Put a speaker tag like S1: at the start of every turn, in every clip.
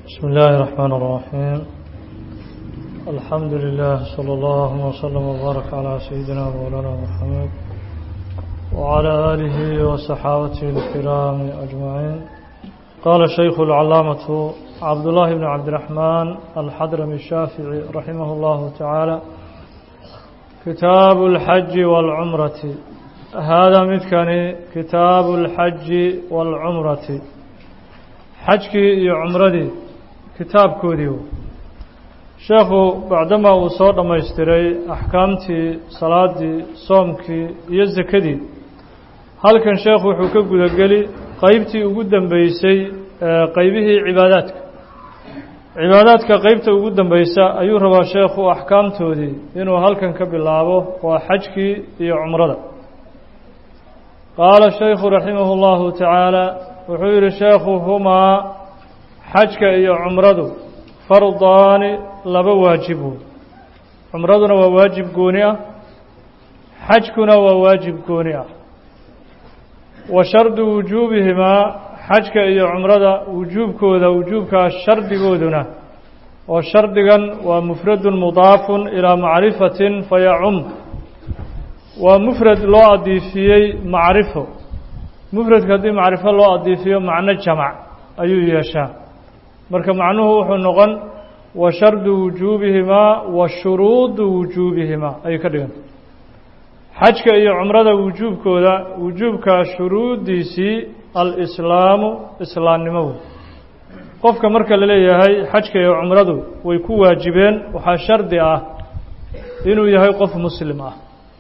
S1: بسم الله الرحمن الرحيم الحمد لله صلى الله وسلم وبارك على سيدنا مولانا محمد وعلى آله وصحابته الكرام أجمعين قال الشيخ العلامة عبد الله بن عبد الرحمن الحضرمي الشافعي رحمه الله تعالى كتاب الحج والعمرة هذا مثكني كتاب الحج والعمرة xajkii iyo cumradii kitaabkoodii sheekhu bacdamaa uu soo dhammaystiray axkaamtii salaadii soomkii iyo sakadii halkan sheekhu wuxuu ka gudageli qeybtii ugu dambeysay qeybihii cibaadaadka cibaadaadka qeybta ugu dambeysa ayuu rabaa sheekhu axkaamtoodii inuu halkan ka bilaabo waa xajkii iyo cumrada qaala shaykhu raximah اllahu tacaala wuxuu yidhi sheekhu humaa xajka iyo cumradu fardaani laba waajibu cumraduna waa waajib gooni ah xajkuna waa waajib gooni ah wa shardu wujuubihimaa xajka iyo cumrada wujuubkooda wujuubkaa shardigooduna oo shardigan waa mufradun mudaafun ilaa macrifatin fayacum waa mufrad loo adiifiyey macrifo mufradka haddii macrifo loo adiifiyo macno jamac ayuu yeeshaa marka macnuhu wuxuu noqon wa shardu wujuubihimaa wa shuruudu wujuubihimaa ayay ka dhiganta xajka iyo cumrada wujuubkooda wujuubka shuruuddiisii alislaamu islaamnimo wey qofka marka la leeyahay xajka iyo cumradu way ku waajibeen waxaa shardi ah inuu yahay qof muslim ah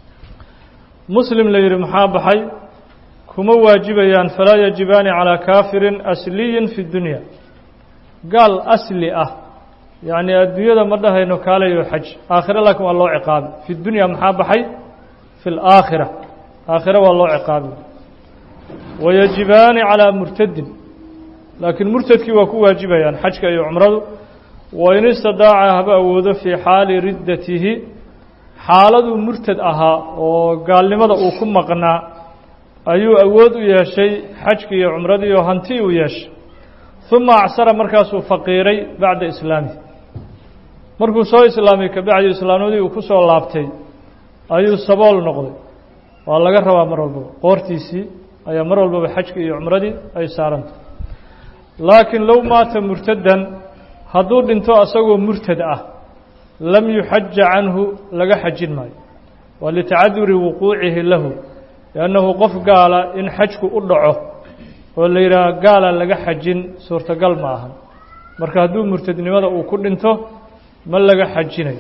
S1: muslim la yidhi maxaa baxay kuma waajibayaan falaa yajibaani calaa kaafirin asliyin fi dunya gaal asli ah yacni adduunyada ma dhahayno kaalayo xaj aakhire laakiin waa loo ciqaabi fi dunya maxaa baxay fi laakhira aakhire waa loo ciqaabi wayajibaani calaa murtadin laakiin murtadkii waa ku waajibayaan xajka iyo cumradu wain istadaaca haba awoodo fii xaali riddatihi xaaladuu murtad ahaa oo gaalnimada uu ku maqnaa ayuu awood u yeeshay xajkii iyo cumradii oo hanti uu yeeshay uma acsara markaasuu faqiiray bacda islaamihi markuu soo islaamay kabacdi islaamnimadii uu ku soo laabtay ayuu sabool noqday waa laga rabaa mar walbaba qoortiisii ayaa mar walbaba xajkii iyo cumradii ay saarantay laakiin low maata murtadan hadduu dhinto asagoo murtad ah lam yuxaja canhu laga xajin maayo waa litacaduri wuquucihi lahu liannahu qof gaala in xajku u dhaco oo la yidhaaha gaala laga xajin suurtagal ma ahan marka hadduu murtadnimada uu ku dhinto ma laga xajinayo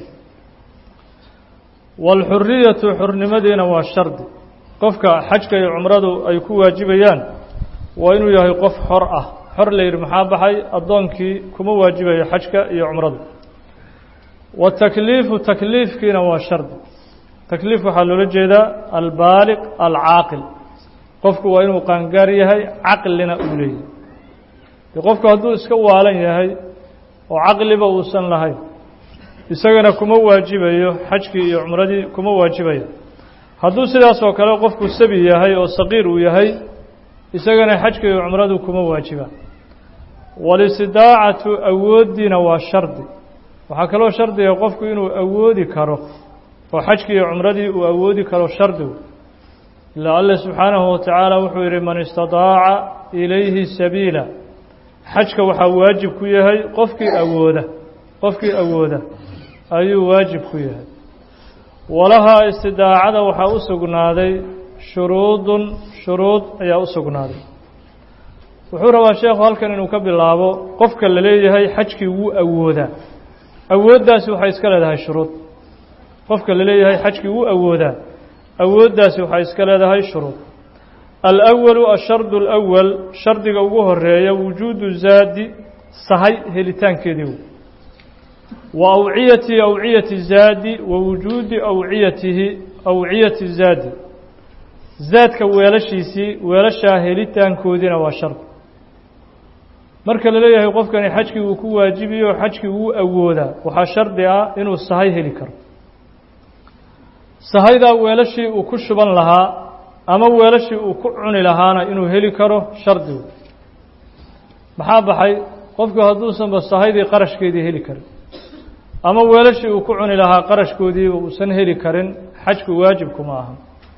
S1: waalxuriyatu xurnimadiina waa shardi qofka xajka iyo cumradu ay ku waajibayaan waa inuu yahay qof xor ah xor la yidhi maxaa baxay addoonkii kuma waajibayo xajka iyo cumradu watakliifu takliifkiina waa shardi takliif waxaa loola jeedaa albaaliq alcaaqil qofku waa inuu qaangaar yahay caqlina uu leeyahay de qofku hadduu iska waalan yahay oo caqliba uusan lahayn isagana kuma waajibayo xajkii iyo cumradii kuma waajibaya hadduu sidaas oo kale qofku sabi yahay oo saqiir uu yahay isagana xajka iyo cumradu kuma waajibaan walistidaacatu awooddiina waa shardi waxaa kaloo shardiga qofku inuu awoodi karo oo xajkii iyo cumradii uu awoodi karo shardigu ilaa alle subxaanahu watacaala wuxuu yidhi man istadaaca ilayhi sabiila xajka waxaa waajib ku yahay qofkii awooda qofkii awooda ayuu waajib ku yahay walahaa istidaacada waxaa u sugnaaday shuruudun shuruud ayaa u sugnaaday wuxuu rabaa sheekhu halkan inuu ka bilaabo qofka la leeyahay xajkii wuu awoodaa awooddaasi waxay iska leedahay shuruud qofka la leeyahay xajkii wuu awoodaa awooddaasi waxay iska leedahay shuruud alأwalu ashardu اlأwal shardiga ugu horeeya wujuudu zaadi sahay helitaankeedii wa awciyati awciyati zaadi wa wujuudi awciyatihi awciyati zaadi zaadka weelashiisii weelashaa helitaankoodiina waa shardi marka la leeyahay qofkani xajkii uu ku waajibiyo xajkii wuu awoodaa waxaa shardi ah inuu sahay heli karo sahaydaa weelashii uu ku shuban lahaa ama weelashii uu ku cuni lahaana inuu heli karo shardigu maxaa baxay qofku hadduusanba sahaydii qarashkeedii heli karin ama weelashii uu ku cuni lahaa qarashkoodiiba uusan heli karin xajku waajibkuma aha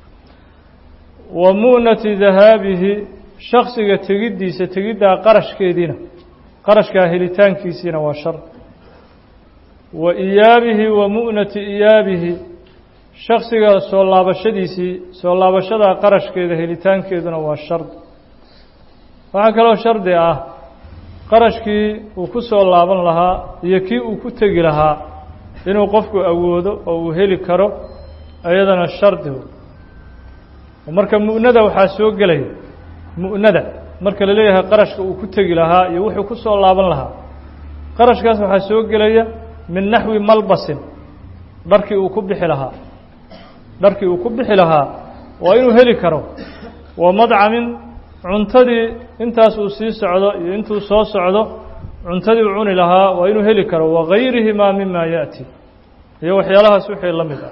S1: wa mu'nati dahaabihi shaksiga tegiddiisa tegiddaa qarashkeediina qarashkaa helitaankiisiina waa shar wa iyaabihi wa mu'nati iyaabihi shaksiga soo laabashadiisii soo laabashadaa qarashkeeda helitaankeeduna waa shard waxaa kaloo shardi ah qarashkii uu ku soo laaban lahaa iyo kii uu ku tegi lahaa inuu qofku awoodo oo uu heli karo iyadana shardi marka mu'nada waxaa soo gelaya mu'nada marka la leeyahay qarashka uu ku tegi lahaa iyo wuxuu ku soo laaban lahaa qarashkaas waxaa soo gelaya min naxwi malbasin dharkii uu ku bixi lahaa dharkii uu ku bixi lahaa waa inuu heli karo wa madcamin cuntadii intaas uu sii socdo iyo intuu soo socdo cuntadii uu cuni lahaa waa inuu heli karo wagayrihimaa mima yaأti iyo waxyaalahaas wixii la mid ah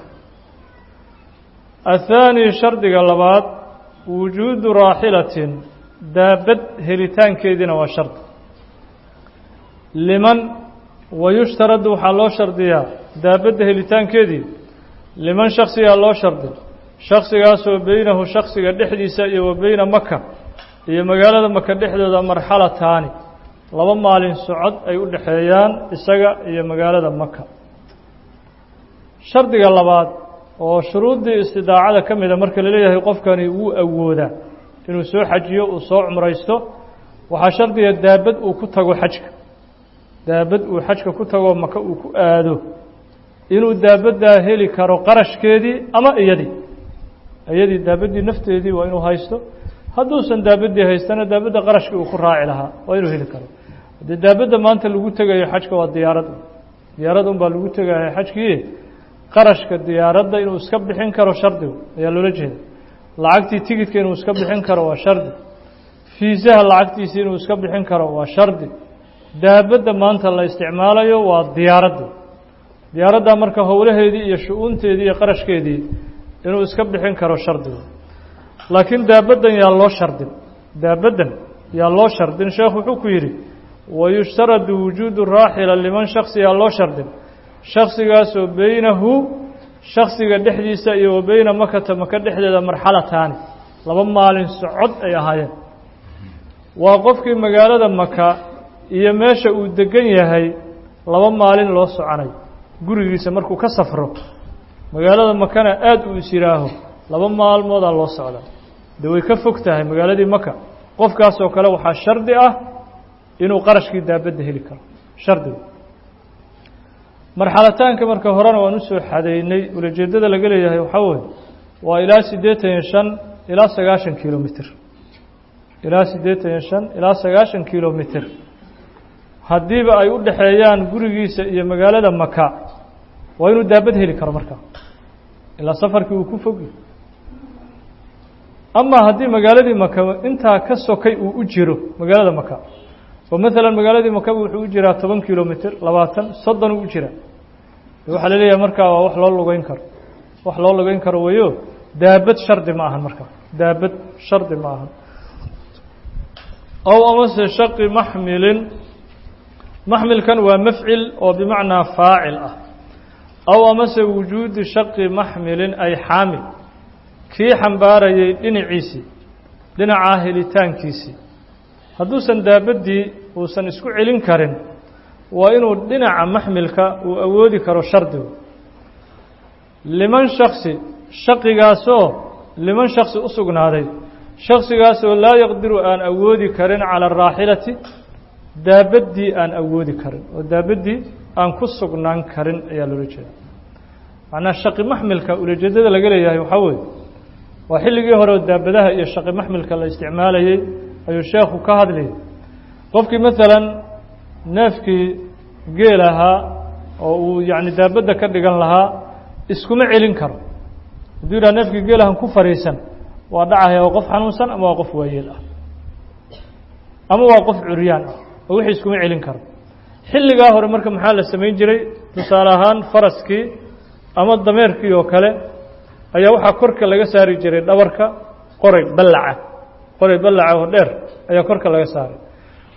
S1: athaani shardiga labaad wujuudu raaxilatin daabad helitaankeediina waa shardi liman wayushtaradu waxaa loo shardiyaa daabadda helitaankeedii liman shaksigaa loo shardi shaksigaasoo beynahu shaksiga dhexdiisa iyo wa beyna maka iyo magaalada maka dhexdooda marxalataani laba maalin socod ay u dhexeeyaan isaga iyo magaalada maka shardiga labaad oo shuruuddii istidaacada ka mida marka la leeyahay qofkani wuu awoodaa inuu soo xajiyo uu soo cumraysto waxaa shardiga daabad uu ku tago xajka daabad uu xajka ku tago maka uu ku aado inuu daabaddaa heli karo qarashkeedii ama iyadii iyadii daabaddii nafteedii waa inuu haysto hadduusan daabaddii haystana daabadda qarashkii uu ku raaci lahaa waa inuu heli karo haddii daabadda maanta lagu tegayo xajka waa diyaarad diyaarad un baa lagu tegaya xajkii qarashka diyaaradda inuu iska bixin karo shardigu ayaa loola jeeda lacagtii tigidka inuu iska bixin karo waa shardi fiisaha lacagtiisii inuu iska bixin karo waa shardi daabadda maanta la isticmaalayo waa diyaaradda diyaaradda marka howlaheedii iyo shu-uunteedii iyo qarashkeedii inuu iska bixin karo shardigu laakiin daabaddan yaa loo shardin daabaddan yaa loo shardin sheekhu wuxuu ku yidhi wayushtaradu wujuudu raaxila liman shaksi yaa loo shardin shaksigaasoo beynahu shaksiga dhexdiisa iyo wa beyna makata maka dhexdeeda marxalataani laba maalin socod ay ahaayeen waa qofkii magaalada maka iyo meesha uu degan yahay laba maalin loo soconay gurigiisa markuu ka safro magaalada makana aada uu is yihaaho laba maalmoodaa loo socdaa de way ka fog tahay magaaladii maka qofkaasoo kale waxaa shardi ah inuu qarashkii daabadda heli karo shardiga marxalataanka marka horena waan usoo xadeynay ulajeedada laga leeyahay waxaa weye waa ilaa siddeetan iyo shan ilaa sagaashan kilomitr ilaa siddeetan iyo shan ilaa sagaashan kilomitr haddiiba ay u dhexeeyaan gurigiisa iyo magaalada maka waa inuu daabad heli karo markaa ilaa safarkii uu ku fogi ama haddii magaaladii maka intaa ka sokay uu u jiro magaalada maka oo maalan magaaladii makaba wuxuu u jiraa toban kilomitr labaatan soddon uu u jira waxaa la leeyahay markaa waa wax loo lugeyn karo wax loo lugeyn karo wayo daabad shardi ma ahan markaa daabad shardi ma ahan ow amase shaqi maxmilin maxmilkan waa mafcil oo bimacnaa faacil ah aw amase wujuudi shaqi maxmilin ay xaamil kii xambaarayay dhinaciisii dhinacaa helitaankiisii hadduusan daabaddii uusan isku celin karin waa inuu dhinaca maxmilka uu awoodi karo shardigu liman shaksi shaqigaasoo liman shaksi u sugnaaday shaksigaasoo laa yaqdiru aan awoodi karin cala araaxilati daabaddii aan awoodi karin oo daabaddii aan ku sugnaan karin ayaa loola jeeda macnaa shaqi maxmilka ulajeedada laga leeyahay waxaa weeye waa xilligii hore oo daabadaha iyo shaqi maxmilka la isticmaalayey ayuu sheekhu ka hadlayay qofkii maalan neefkii geel ahaa oo uu yacni daabadda ka dhigan lahaa iskuma celin karo hadduu yidhaha neefkii geelahan ku fariisan waa dhacaya waa qof xanuunsan ama waa qof waayeel ah ama waa qof curyaan ah oo wixii iskuma celin karo xilligaa hore marka maxaa la samayn jiray tusaale ahaan faraskii ama dameerkii oo kale ayaa waxaa korka laga saari jiray dhabarka qoray ballaca qoray ballaca oo dheer ayaa korka laga saaray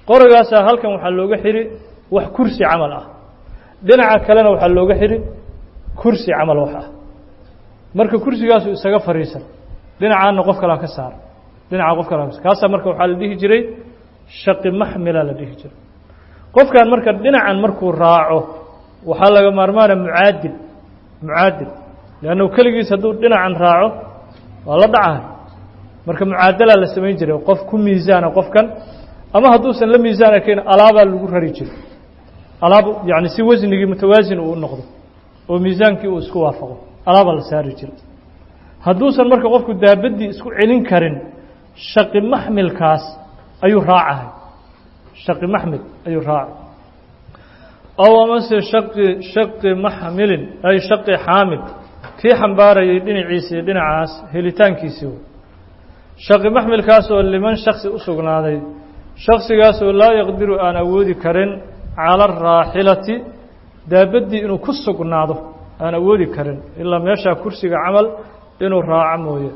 S1: qorigaasaa halkan waxaa looga xidhi wax kursi camal ah dhinaca kalena waxaa looga xidhi kursi camal wax ah marka kursigaasu isaga fadhiisan dhinacaana qof kalaa ka saara dhinaca qof kalaa ka kaasaa marka waxaa la dhihi jiray shaqi maxmila la dhihi jiray qofkan marka dhinacan markuu raaco waxaa laga maarmaana mucaadil mucaadil leannu keligiis hadduu dhinacan raaco waa la dhacahay marka mucaadalaa la samayn jiray qof ku miisaana qofkan ama hadduusan la miisaan arkayn alaabaa lagu rari jiray alaab yani si wasnigii mutawaasin uu noqdo oo miisaankii uu isku waafaqo alaabaa la saari jiray hadduusan marka qofku daabaddii isku celin karin shaqi maxmilkaas ayuu raacahay shaqi maxmil ayuu raacay ow amase shaqi shaqi maxmilin ay shaqi xaamil kii xambaarayay dhinaciisa iyo dhinacaas helitaankiisii shaqi maxmilkaasoo liman shaksi u sugnaaday shaksigaasoo laa yaqdiru aan awoodi karin cala araaxilati daabaddii inuu ku sugnaado aan awoodi karin ilaa meeshaa kursiga camal inuu raaco mooye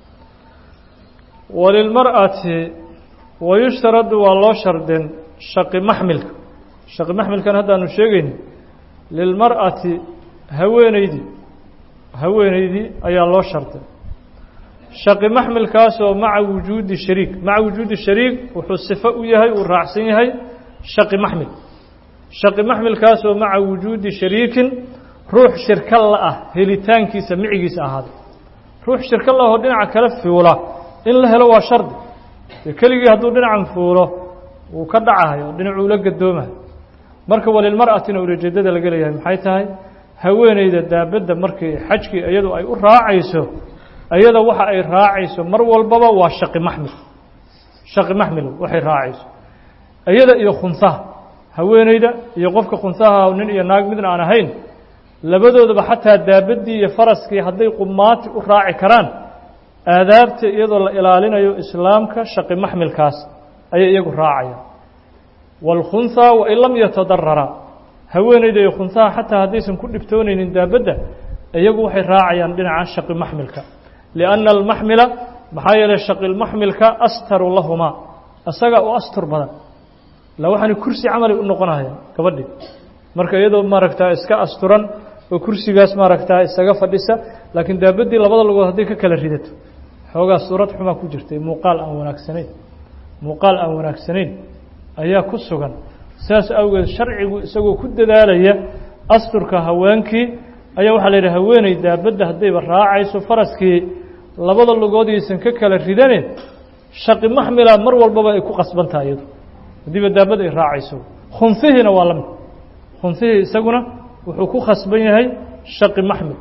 S1: walilmar'ati wayushtaradu waa loo shardin shaqi maxmilka shaqi maxmilkan haddaanu sheegayni lilmar'ati haweeneydii haweeneydii ayaa loo sharday shaqi maxmilkaasoo maca wujuudi shariik maca wujuudi shariik wuxuu sifo u yahay uu raacsan yahay shaqi maxmil shaqi maxmilkaasoo maca wujuudi shariikin ruux shirka la ah helitaankiisa micigiisa ahaaday ruux shirka la ahoo dhinaca kale fuula in la helo waa shardi dee keligii hadduu dhinacan fuulo wuu ka dhacahay oo dhinacuu la gadoomahay marka walilmar'atina ulajeedada laga leeyahay maxay tahay haweeneyda daabadda markii xajkii iyadu ay u raacayso iyada waxa ay raacayso mar walbaba waa shaqi maxmil shaqi maxmil waxay raacayso iyada iyo khunsaha haweeneyda iyo qofka khunsaha nin iyo naag midna aan ahayn labadoodaba xataa daabaddii iyo faraskii hadday qumaati u raaci karaan aadaabta iyadoo la ilaalinayo islaamka shaqi maxmilkaas ayay iyagu raacayaan wاlkhunhaa wain lam yatadarara haweeneyda iyo khunsaha xataa haddaysan ku dhibtoonaynin daabadda iyagu waxay raacayaan dhinaca shaqi maxmilka lianna almaxmila maxaa yeelay shaqilmaxmilka astaru lahumaa isaga u astur badan la waxaana kursi camali u noqonaya gabadhii marka iyadoo maaragtaa iska asturan oo kursigaas maaragtaa isaga fadhisa laakiin daabaddii labada lugood hadday ka kala ridato xoogaa suurad xumaa ku jirtay muuqaal aan wanaagsanayn muuqaal aan wanaagsanayn ayaa ku sugan saas awgeed sharcigu isagoo ku dadaalaya asturka haweenkii ayaa waxaa la yidhi haweeney daabadda haddayba raacayso faraskii labada lugoodiisan ka kala ridane shaqi maxmila mar walbaba ay ku qasbantaha iyadu haddiiba daabadda ay raacayso khunfihiina waa la mid khunfihii isaguna wuxuu ku khasban yahay shaqi maxmil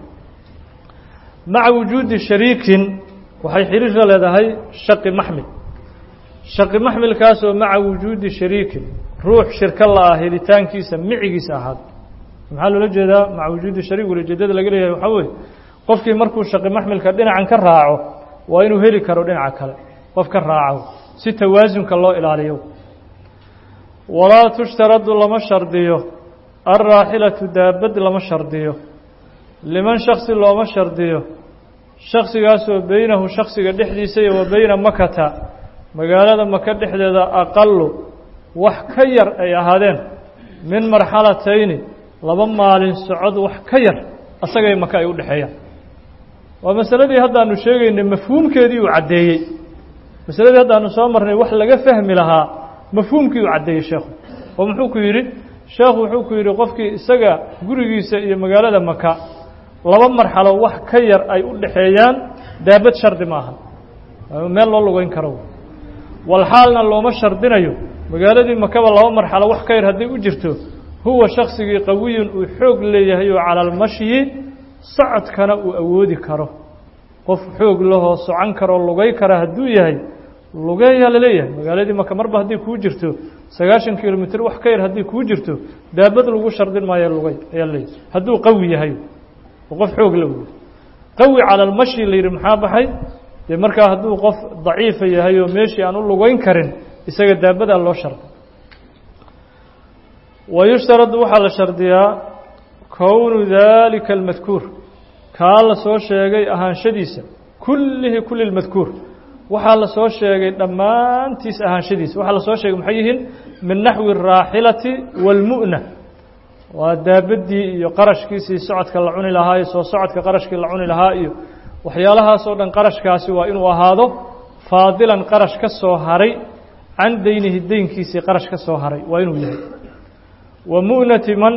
S1: maca wujuudi shariikin waxay xiriir la leedahay shaqi maxmil shaqi maxmilkaasoo maca wujuudi shariikin ruux shirka la-ah helitaankiisa micigiisa ahaada maxaa loola jeedaa maca wujuudi shariik walajeedada laga leeyahay waxaa weeye qofkii markuu shaqi maxmilka dhinacan ka raaco waa inuu heli karo dhinaca kale qof ka raaco si tawaasunka loo ilaaliyo walaa tushtaradu lama shardiyo alraaxilatu daabad lama shardiyo liman shaksi looma shardiyo shaksigaasoo beynahu shaksiga dhexdiisa iyo wa beyna makata magaalada maka dhexdeeda aqalu wax ka yar ay ahaadeen min marxalatayni laba maalin socod wax ka yar asagay maka ay u dhexeeyaan waa masaladii haddaanu sheegaynay mafhuumkeedii uu caddeeyey masaladii haddaanu soo marnay wax laga fahmi lahaa mafhuumkii uu caddeeyey sheekhu oo muxuu ku yidhi sheekhu wuxuu ku yidhi qofkii isaga gurigiisa iyo magaalada maka laba marxalo wax ka yar ay u dhexeeyaan daabad shardi ma aha meel loo lugeyn karo walxaalna looma shardinayo magaaladii makaba laba marxalo wax ka yar hadday u jirto huwa shaksigii qawiyun uu xoog leeyahay oo cala almashyi socodkana uu awoodi karo qof xoog lahoo socon karoo lugay kara hadduu yahay lugeeyaa laleeyahay magaaladii maka marba hadday kuu jirto sagaashan kilomitr wax ka yar hadday kuu jirto daabad lagu shardin maayo lugay ayaa leeyahay hadduu qawi yahay oo qof xoog la wey qawi cala almashyi la yidhi maxaa baxay dee markaa hadduu qof daciifa yahay oo meeshii aan u lugeyn karin isaga daabadaa loo sharday wayushtaradu waxaa la shardiyaa kownu daalika almadkuur kaa la soo sheegay ahaanshadiisa kullihi kulli lmadkuur waxaa la soo sheegay dhammaantiis ahaanshadiisa waxaa la soo sheegay maxay yihiin min naxwi الraaxilati wاlmu'na waa daabaddii iyo qarashkiisii socodka la cuni lahaa iyo soo socodka qarashkii la cuni lahaa iyo waxyaalahaasoo dhan qarashkaasi waa inuu ahaado faadilan qarash ka soo haray can deynihi deynkiisii qarash ka soo haray waa inuu yahay wa mu'nati man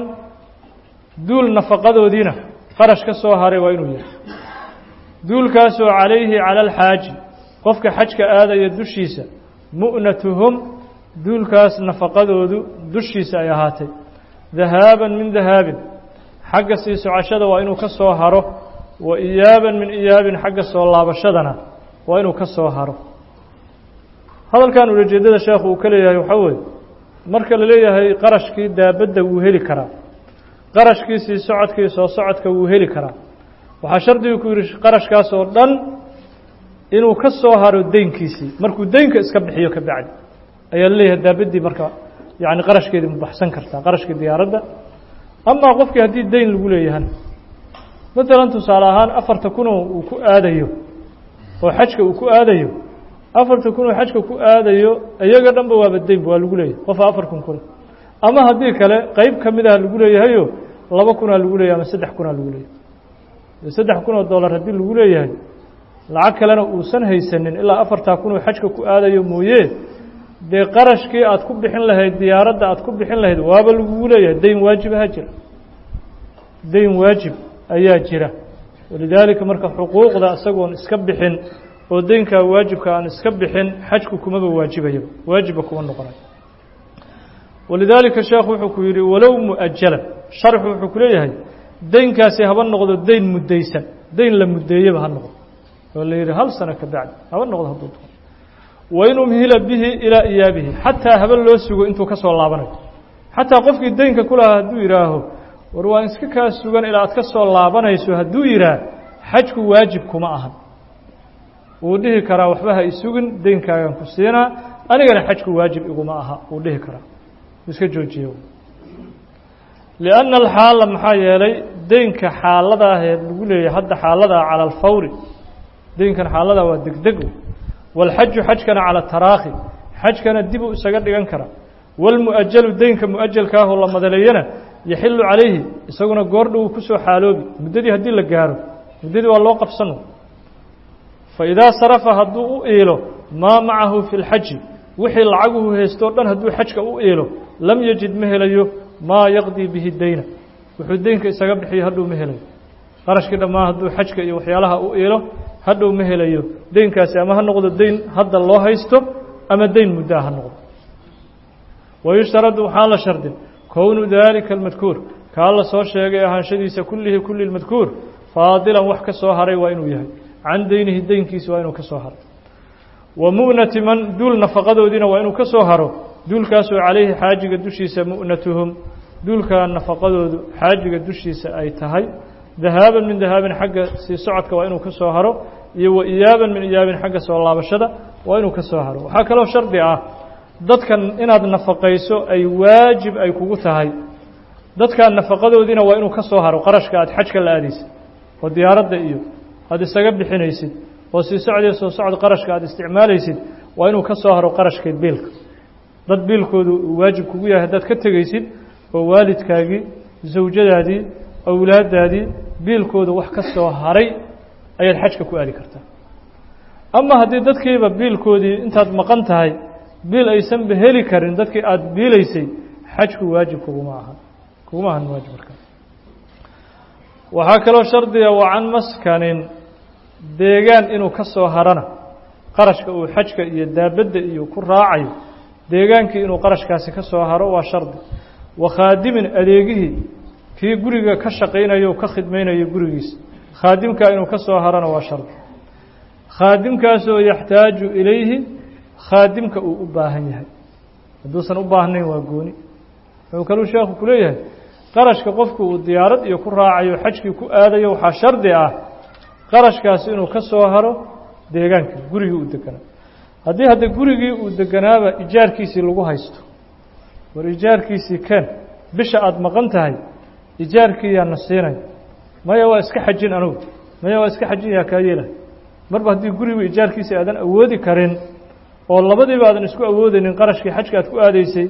S1: duul nafaqadoodiina qarash ka soo haray waa inuu yahay duulkaasoo calayhi cala alxaaji qofka xajka aadaya dushiisa mu'natuhum duulkaas nafaqadoodu dushiisa ay ahaatay dahaaban min dahaabin xagga sii socashada waa inuu ka soo haro wa iyaaban min iyaabin xagga soo laabashadana waa inuu ka soo haro hadalkan ulajeedada sheekhu uu ka leeyahay waxaa weeye marka la leeyahay qarashkii daabadda wuu heli karaa qarashkii sii socodkii soo socodka wuu heli karaa waxaa shardigu ku yidhi qarashkaas oo dhan inuu ka soo haro deynkiisii markuu deynka iska bixiyo ka bacdi ayaa la leeyahay daabaddii marka yacni qarashkeedii ma baxsan kartaa qarashkii diyaaradda amaa qofkii haddii deyn lagu leeyahana matalan tusaale ahaan afarta kunoo uu ku aadayo oo xajka uu ku aadayo afarta kun oo xajka ku aadayo iyaga dhanba waaba deynba waa lagu leeyahay qofa afar kun kule ama haddii kale qeyb ka mid ah lagu leeyahayo laba kunaa lagu leeyahay ama saddex kunaa lagu leeyahay saddex kun oo dollar haddii lagu leeyahay lacag kalena uusan haysanin ilaa afartaa kun oo xajka ku aadayo mooye dee qarashkii aad ku bixin lahayd diyaaradda aad ku bixin lahayd waaba lagugu leeyahay deyn waajib ahaa jira deyn waajib ayaa jira walidaalika marka xuquuqda isagoon iska bixin oo deynkaa waajibka aan iska bixin xajku kumaba waajibayaba waajibba kuma noqonayo walidaalika sheekhu wuxuu ku yidhi walow mu'ajalan sharxu wuxuu ku leeyahay deynkaasi haba noqdo deyn muddaysan deyn la muddeeyaba ha noqdo oo la yidhi hal sano ka bacdi haba noqdo hadduu doono wain umhila bihi ilaa iyaabihi xataa haba loo sugo intuu ka soo laabanayo xataa qofkii deynka ku lahaa hadduu yidhaaho war waan iska kaa sugan ilaa aad ka soo laabanayso hadduu yidhaah xajku waajib kuma ahan wuu dhihi karaa waxba ha isugin deynkaagan ku siinaa anigana xajku waajib iguma aha wuu dhihi karaa iska joojiye lianna alxaala maxaa yeelay deynka xaaladaahee lagu leeyahay hadda xaaladaa cala alfawri deynkan xaaladaa waa degdeg waalxaju xajkana cala taraakhi xajkana dib uu isaga dhigan karaa waalmu'ajalu deynka mu'ajalkaahoo la madaleeyana yaxilu calayhi isaguna goordhow kusoo xaaloobi muddadii haddii la gaaro muddadii waa loo qabsano faidaa sarafa hadduu u iilo maa macahu fi lxaji wixii lacaguhu haystoo dhan hadduu xajka u iilo lam yajid ma helayo maa yaqdii bihi deyna wuxuu deynka isaga bixiyo hadhow ma helayo qarashkii dhammaan hadduu xajka iyo waxyaalaha u iilo hadhow ma helayo deynkaasi ama ha noqdo deyn hadda loo haysto ama deyn muddaa ha noqdo wayushtaradu waxaa la shardin kownu daalika almadkuur kaa la soo sheegay ahaanshadiisa kullihi kulli lmadkuur faadilan wax ka soo haray waa inuu yahay can deynihi deynkiisa waa inuu ka soo haro wa mu'nati man duul nafaqadoodiina waa inuu ka soo haro duulkaasoo calayhi xaajiga dushiisa mu'natuhum duulkaa nafaqadoodu xaajiga dushiisa ay tahay dahaaban min dahaabin xagga sii socodka waa inuu ka soo haro iyo wa iyaaban min iyaabin xagga soo laabashada waa inuu ka soo haro waxaa kaloo shardi ah dadkan inaad nafaqayso ay waajib ay kugu tahay dadkaa nafaqadoodiina waa inuu ka soo haro qarashka aad xajka la aadaysid oo diyaaradda iyo aada isaga bixinaysid oo sii socdee soo socod qarashka aada isticmaalaysid waa inuu ka soo haro qarashkeed biilka dad biilkoodu uu waajib kugu yahay haddaad ka tegaysid oo waalidkaagii zawjadaadii awlaaddaadii biilkooda wax ka soo haray ayaad xajka ku aadi kartaa ama haddii dadkiiba biilkoodii intaad maqan tahay biil aysanba heli karin dadkii aada biilaysay xajku waajib kuguma ahan kuguma ahan waajib markaa waxaa kaloo shardiga wa can maskanin deegaan inuu ka soo harana qarashka uu xajka iyo daabadda iyo ku raacayo deegaankii inuu qarashkaasi ka soo haro waa shardi wa khaadimin adeegihii kii guriga ka shaqaynayo o ka khidmaynayo gurigiisa khaadimkaa inuu ka soo harana waa shardi khaadimkaasoo yaxtaaju ilayhi khaadimka uu u baahan yahay hadduusan u baahnayn waa gooni wuxuu kaluu sheekhu ku leeyahay qarashka qofku uu diyaarad iyo ku raacayo xajkii ku aadayo waxaa shardi ah qarashkaasi inuu ka soo haro deegaankii gurigii uu deganaa haddii hadda gurigii uu deganaaba ijaarkiisii lagu haysto war ijaarkiisii keen bisha aada maqan tahay ijaarkii yaana siinay maya waa iska xajin anugu maya waa iska xajin yaa kaa yeelahay marba haddii gurigu ijaarkiisii aadan awoodi karin oo labadiiba aadan isku awoodaynin qarashkii xajka aad ku aadaysay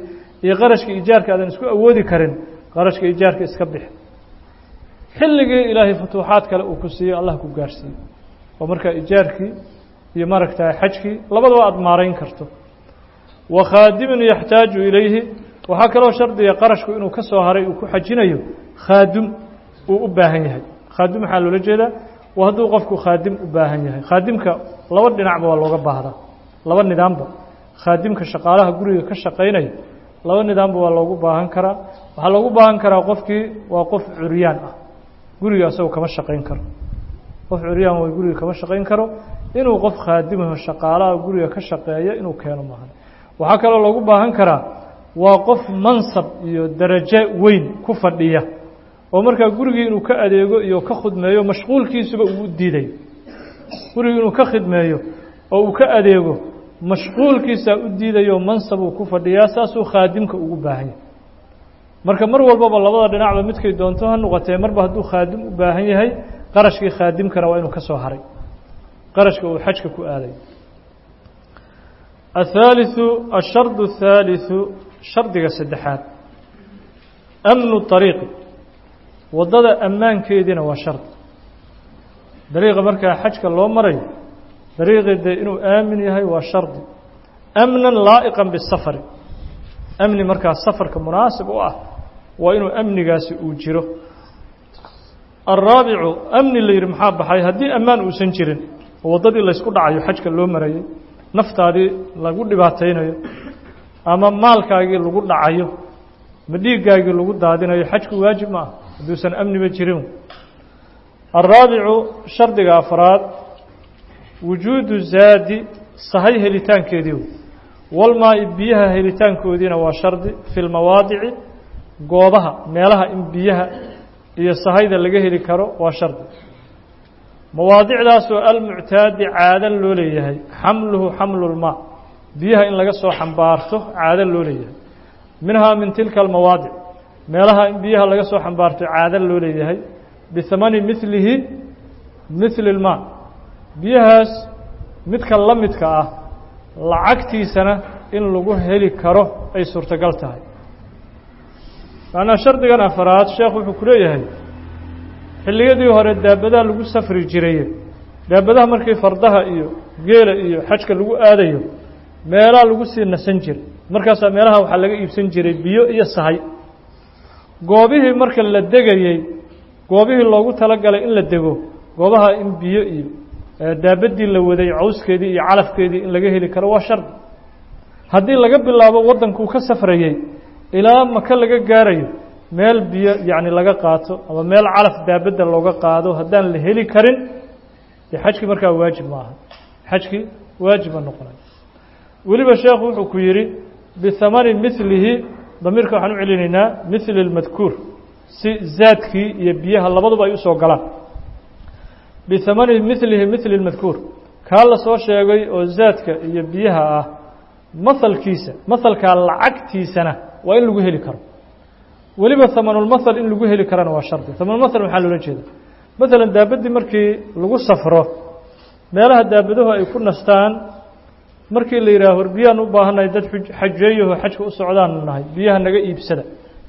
S1: iyo qarashka ijaarka aadan isku awoodi karin qarashka ijaarka iska bixi xilligii ilaahay futuuxaad kale uu ku siiyo allah ku gaarhsiiyo oo markaa ijaarkii iyo maaragta xajkii labadaba aada maarayn karto wa khaadimun yaxtaaju ilayhi waxaa kaloo shardiga qarashku inuu ka soo haray uu ku xajinayo khaadim uu u baahan yahay khaadim waxaa loola jeedaa waa hadduu qofku khaadim u baahan yahay khaadimka laba dhinacba waa looga baahdaa laba nidaamba khaadimka shaqaalaha guriga ka shaqaynaya laba nidaamba waa loogu baahan karaa waxaa loogu baahan karaa qofkii waa qof curyaan ah guriga asagoo kama shaqayn karo qof curyaan way guriga kama shaqayn karo inuu qof khaadimaho shaqaalaha guriga ka shaqeeya inuu keeno maahan waxaa kaloo loogu baahan karaa waa qof mansab iyo darajo weyn ku fadhiya oo markaa gurigii inuu ka adeego iyo ka khidmeeyo mashquulkiisuba uu u diidayo gurigii inuu ka khidmeeyo oo uu ka adeego mashquulkiisaa u diidayo mansab uu ku fadhiyaa saasuu khaadimka ugu baahan yahay marka mar walbaba labada dhinacba midkay doonto ha noqotee marba hadduu khaadim u baahan yahay qarashkii khaadimkana waa inuu ka soo haray qarashka uu xajka ku aaday الثالثu الشharد الثاaliثu shardiga saddexaad أmnu طariiqi waddada ammaankeediina waa shardi dariiqa markaa xajka loo marayo dariiqii dee inuu aamin yahay waa shardi amnan laa'iqan bisafari amni markaa safarka munaasib u ah waa inuu amnigaasi uu jiro alraabicu amni la yidhi maxaa baxay haddii ammaan uusan jirin oo waddadii laysku dhacayo xajka loo marayay naftaadii lagu dhibaataynayo ama maalkaagii lagu dhacayo ma dhiiggaagii lagu daadinayo xajku waajib ma ah hadduusan amniba jirin alraabicu shardiga afraad wujuudu zaadi sahay helitaankeedii walmaa-i biyaha helitaankoodiina waa shardi fi lmawaadici goobaha meelaha in biyaha iyo sahayda laga heli karo waa shardi mawaadicdaasoo almuctaadi caado loo leeyahay xamluhu xamlu lmaa biyaha in laga soo xambaarto caado loo leeyahay minhaa min tilka almawaadic meelaha in biyaha laga soo xambaarto caado loo leeyahay bihamani milihi mili lmaa biyahaas midka la midka ah lacagtiisana in lagu heli karo ay suurtagal tahay macnaa shardigan afaraad sheekh wuxuu ku leeyahay xilliyadii hore daabadaha lagu safri jiraye daabadaha markii fardaha iyo geela iyo xajka lagu aadayo meelaha lagu sii nasan jiray markaasaa meelaha waxaa laga iibsan jiray biyo iyo sahay goobihii marka la degayey goobihii loogu talagalay in la dego goobaha in biyo iyo daabadii la waday cawskeedii iyo calafkeedii in laga heli karo waa shardi haddii laga bilaabo waddankuu ka safrayey ilaa maka laga gaarayo meel biyo yacni laga qaato ama meel calaf daabadda looga qaado haddaan la heli karin dee xajkii markaa waajib ma aha xajkii waajib ma noqonayo weliba sheekhu wuxuu ku yidhi bihamani milihi damiirka waxaan u celinaynaa mili اlmadkuur si zaadkii iyo biyaha labaduba ay usoo galaan bihamani milihi mili اlmadkuur kaa la soo sheegay oo zaadka iyo biyaha ah mahalkiisa mahalkaa lacagtiisana waa in lagu heli karo weliba hamanulmathal in lagu heli karana waa shardi hamanulmathal maxaa loola jeeda maalan daabaddii markii lagu safro meelaha daabaduhu ay ku nastaan markii la yidhaha hor biyaan u baahannahay dad xajeeyaho xajka u socdaanu nahay biyaha naga iibsada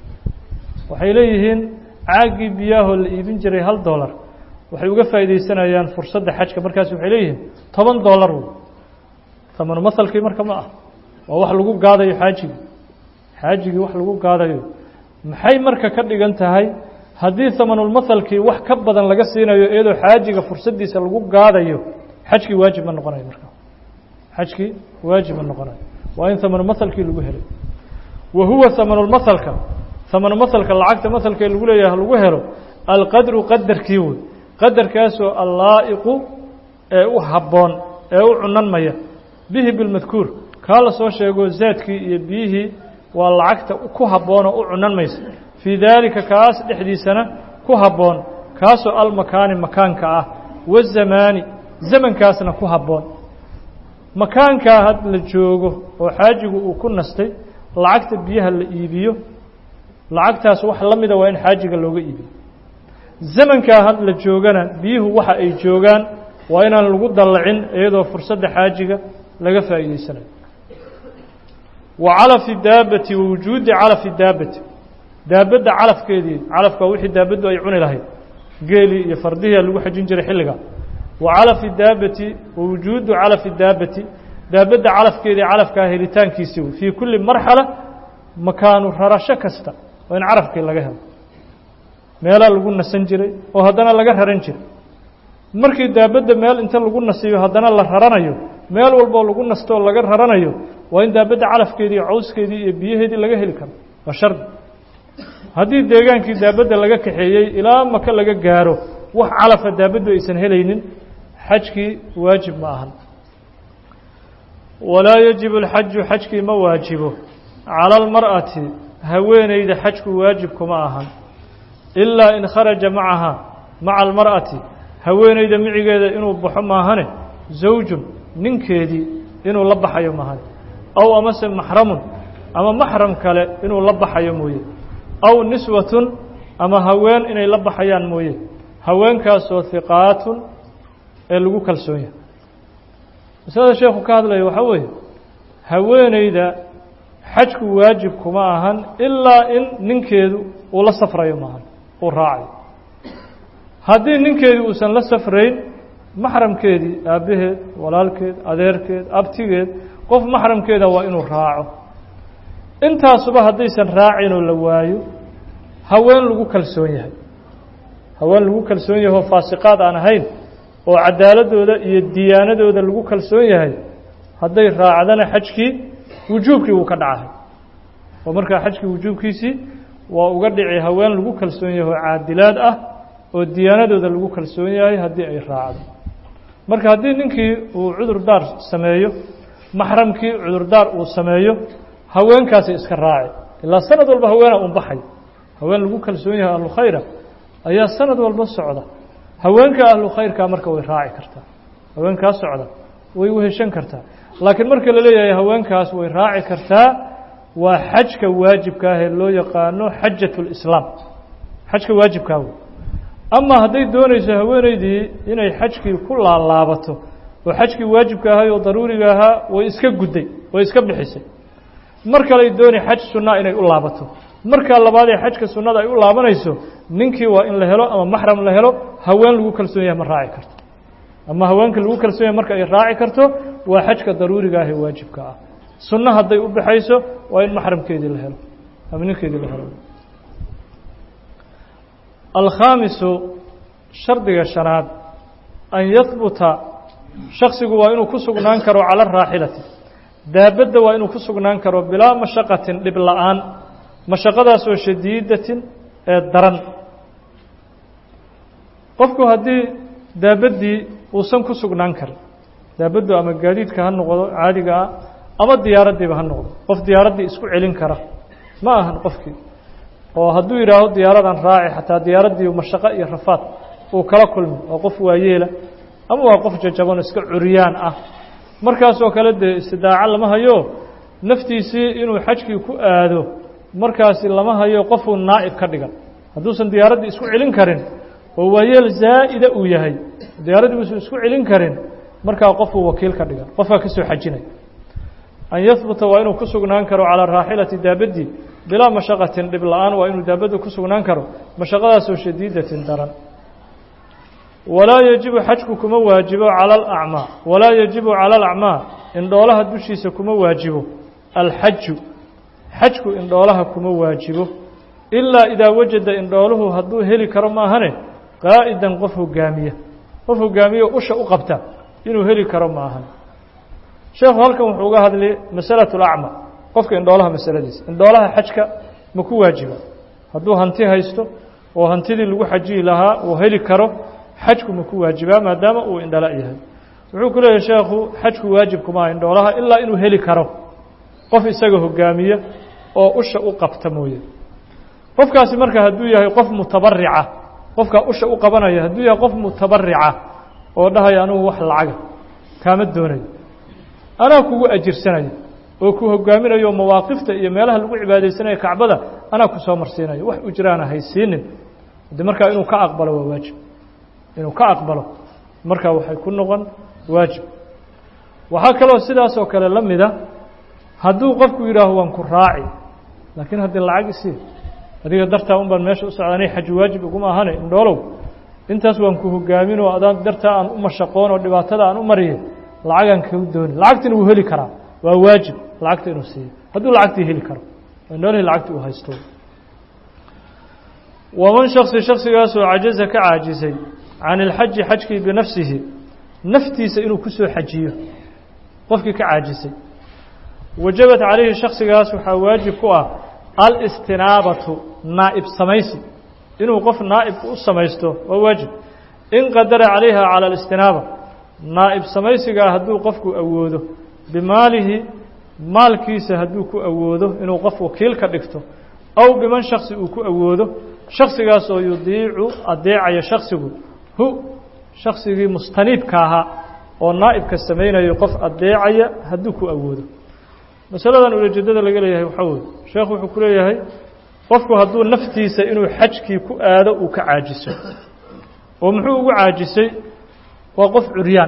S1: waxay leeyihiin caaggii biyaahoo la iibin jiray hal dollar waxay uga faa'iidaysanayaan fursadda xajka markaas waxay leeyihiin toban dollar wey hamanu mahalkii marka ma ah waa wax lagu gaadayo xaajigii xaajigii wax lagu gaadayo maxay marka ka dhigan tahay haddii hamanulmahalkii wax ka badan laga siinayo iyadoo xaajiga fursaddiisa lagu gaadayo xajkii waajib ma noqonayo marka xajkii waajib ma noqonayo waa in hamanulmahalkii lagu helay wa huwa hamanulmahalka hamanulmahalka lacagta mahalkee lagu leeyahay lagu helo alqadru qadarkii wey qadarkaasoo allaa'iqu ee u habboon ee u cunanmaya bihi bilmadkuur kaa la soo sheego zaadkii iyo biyihii waa lacagta ku habboon oo u cunan maysa fii daalika kaas dhexdiisana ku habboon kaasoo almakaani makaanka ah wazamaani zamankaasna ku habboon makaankaa had la joogo oo xaajigu uu ku nastay lacagta biyaha la iibiyo lacagtaas wax la mida waa in xaajiga looga iibiyo zamankaa had la joogana biyuhu waxa ay joogaan waa inaan lagu dallacin iyadoo fursadda xaajiga laga faa'iidaysanayo wa calafi daabati wa wujuudi calafi daabati daabadda calafkeedii calafka wixii daabaddu ay cuni lahayd geelii iyo fardihiia lagu xajin jiray xilliga wa calafi daabati wa wujuudu calafi daabati daabadda calafkeedii calafkaa helitaankiisii fii kulli marxala makaanu rarasho kasta oo in carafkii laga helo meelaa lagu nasan jiray oo haddana laga raran jiray markii daabadda meel inta lagu nasiyo haddana la raranayo meel walboo lagu nasto oo laga raranayo waa in daabadda calafkeedii iyo cawskeedii iyo biyaheedii laga heli karo waa shardi haddii deegaankii daabadda laga kaxeeyey ilaa maka laga gaaro wax calafa daabaddu aysan helaynin xajkii waajib ma ahan walaa yajibu alxaju xajkii ma waajibo cala almar'ati haweeneyda xajku waajib kuma ahan ilaa in kharaja macaha maca almar'ati haweeneyda micigeeda inuu baxo maahane zawjun ninkeedii inuu la baxayo maahane aw amase maxramun ama maxram kale inuu la baxayo mooye aw niswatun ama haween inay la baxayaan mooye haweenkaasoo hiqaatun ee lagu kalsoon yahay masalada sheekhu ka hadlaya waxaa weeye haweeneyda xajku waajib kuma ahan ilaa in ninkeedu uu la safrayo maahan uu raacayo haddii ninkeedii uusan la safrayn maxramkeedii aabbaheed walaalkeed adeerkeed abtigeed qof maxramkeeda waa inuu raaco intaasuba haddaysan raacin oo la waayo haween lagu kalsoon yahay haween lagu kalsoon yahay oo faasiqaad aan ahayn oo cadaaladooda iyo diyaanadooda lagu kalsoon yahay hadday raacdana xajkii wujuubkii wuu ka dhacahay oo markaa xajkii wujuubkiisii waa uga dhici haween lagu kalsoon yahay oo caadilaad ah oo diyaanadooda lagu kalsoon yahay haddii ay raacdo marka haddii ninkii uu cudurdaar sameeyo maxramkii cudurdaar uu sameeyo haweenkaasay iska raaci ilaa sanad walba haweena un baxay haween lagu kalsoon yahay ahlu khayra ayaa sanad walba socda haweenka ahlu khayrka marka way raaci kartaa haweenkaa socda way weheshan kartaa laakiin marka la leeyahay haweenkaas way raaci kartaa waa xajka waajibka ah ee loo yaqaano xajat lislaam xajka waajibkaa wey ama hadday doonayso haweeneydii inay xajkii ku laalaabato oo xajkii waajibka ahay oo daruuriga ahaa way iska gudday way iska bixisay mar kaley dooni xaj sunnaa inay u laabato markaa labaad ee xajka sunnada ay u laabanayso ninkii waa in la helo ama maxram la helo haween lagu kalsoon yahay ma raaci karto ama haweenka lagu kalsoon yahay marka ay raaci karto waa xajka daruuriga ah ee waajibka ah sunno hadday u baxayso waa in maxramkeedii la helo ama ninkeedii la helo alkhaamisu shardiga shanaad an yahbuta shaksigu waa inuu ku sugnaan karo cala araaxilati daabadda waa inuu ku sugnaan karo bilaa mashaqatin dhib la-aan mashaqadaasoo shadiidatin ee daran qofku haddii daabaddii uusan ku sugnaan karin daabaddu ama gaadiidka ha noqdo caadiga ah ama diyaaraddiiba ha noqdo qof diyaaraddii isku celin kara ma ahan qofkii oo hadduu yidhaaho diyaaradan raaci xataa diyaaraddii mashaqo iyo rafaad uu kala kulmi waa qof waayeela ama waa qof jajaban iska curyaan ah markaasoo kale dee istidaaco lama hayo naftiisii inuu xajkii ku aado markaasi lama hayo qofuu naa'ib ka dhigan hadduusan diyaaraddii isku celin karin oo waayeel zaa'ida uu yahay diyaaraddii uusan isku celin karin markaa qofuu wakiil ka dhigan qofkaa ka soo xajinaya an yahbuta waa inuu ku sugnaan karo calaa raaxilati daabaddii bilaa mashaqatin dhib la-aan waa inuu daabaddu ku sugnaan karo mashaqadaasoo shadiidatin daran walaa yajibu xajku kuma waajibo cala alacmaa walaa yajibu cala alacmaa indhoolaha dushiisa kuma waajibo alxaju xajku indhoolaha kuma waajibo ilaa idaa wajada indhooluhu hadduu heli karo maahane qaa'idan qof hogaamiya qof hogaamiyo usha u qabta inuu heli karo maahan sheekhu halkan wuxuu uga hadlay masalatu lacma qofka indhoolaha masaladiisa indhoolaha xajka ma ku waajiba hadduu hanti haysto oo hantidii lagu xajiyi lahaa uu heli karo xajku ma ku waajibaa maadaama uu indhala yahay wuxuu ku leeyahay sheekhu xajku waajib kuma indhoolaha ilaa inuu heli karo qof isaga hogaamiya oo usha u qabta mooye qofkaasi marka hadduu yahay qof mutabarica qofkaa usha u qabanaya hadduu yahay qof mutabarica oo dhahaya anugu wax lacaga kaama doonayo anaa kugu ajirsanaya oo ku hogaaminayo mawaaqifta iyo meelaha lagu cibaadaysanayo kacbada anaa ku soo marsiinayo wax ujraana haysiinin de markaa inuu ka aqbalo waa waajib inuu ka aqbalo markaa waxay ku noqon waajib waxaa kaloo sidaas oo kale la mida hadduu qofku yidhaaho waan ku raaci laakiin haddii lacag isii adiga dartaa un baan meesha u socdanay xaji waajib iguma ahane indhoolow intaas waan ku hogaamin oo adaan dartaa aan u mashaqoon oo dhibaatada aan u mariye lacagaan kau dooni lacagtina wuu heli karaa waa waajib lacagta inuu siiyo hadduu lacagtii heli karo noolihii lacagti uu haysto waman shaksi shaksigaasoo cajaza ka caajisay can ilxaji xajkii binafsihi naftiisa inuu ku soo xajiyo qofkii ka caajisay wajabat calayhi shaksigaas waxaa waajib ku ah alistinaabatu naa'ib samaysi inuu qof naa'ib u samaysto waa waajib in qadara calayha cala alistinaaba naa'ib samaysigaa hadduu qofku awoodo bimaalihi maalkiisa hadduu ku awoodo inuu qof wakiil ka dhigto aw biman shaksi uu ku awoodo shaksigaas oo yudiicu adeecaya shaksigu hu shaksigii mustaniibka ahaa oo naa'ibka samaynayo qof adeecaya hadduu ku awoodo masaladan ulajeedada laga leeyahay waxaa weye sheekhu wuxuu ku leeyahay qofku hadduu naftiisa inuu xajkii ku aado uu ka caajiso oo muxuu ugu caajisay waa qof curyaan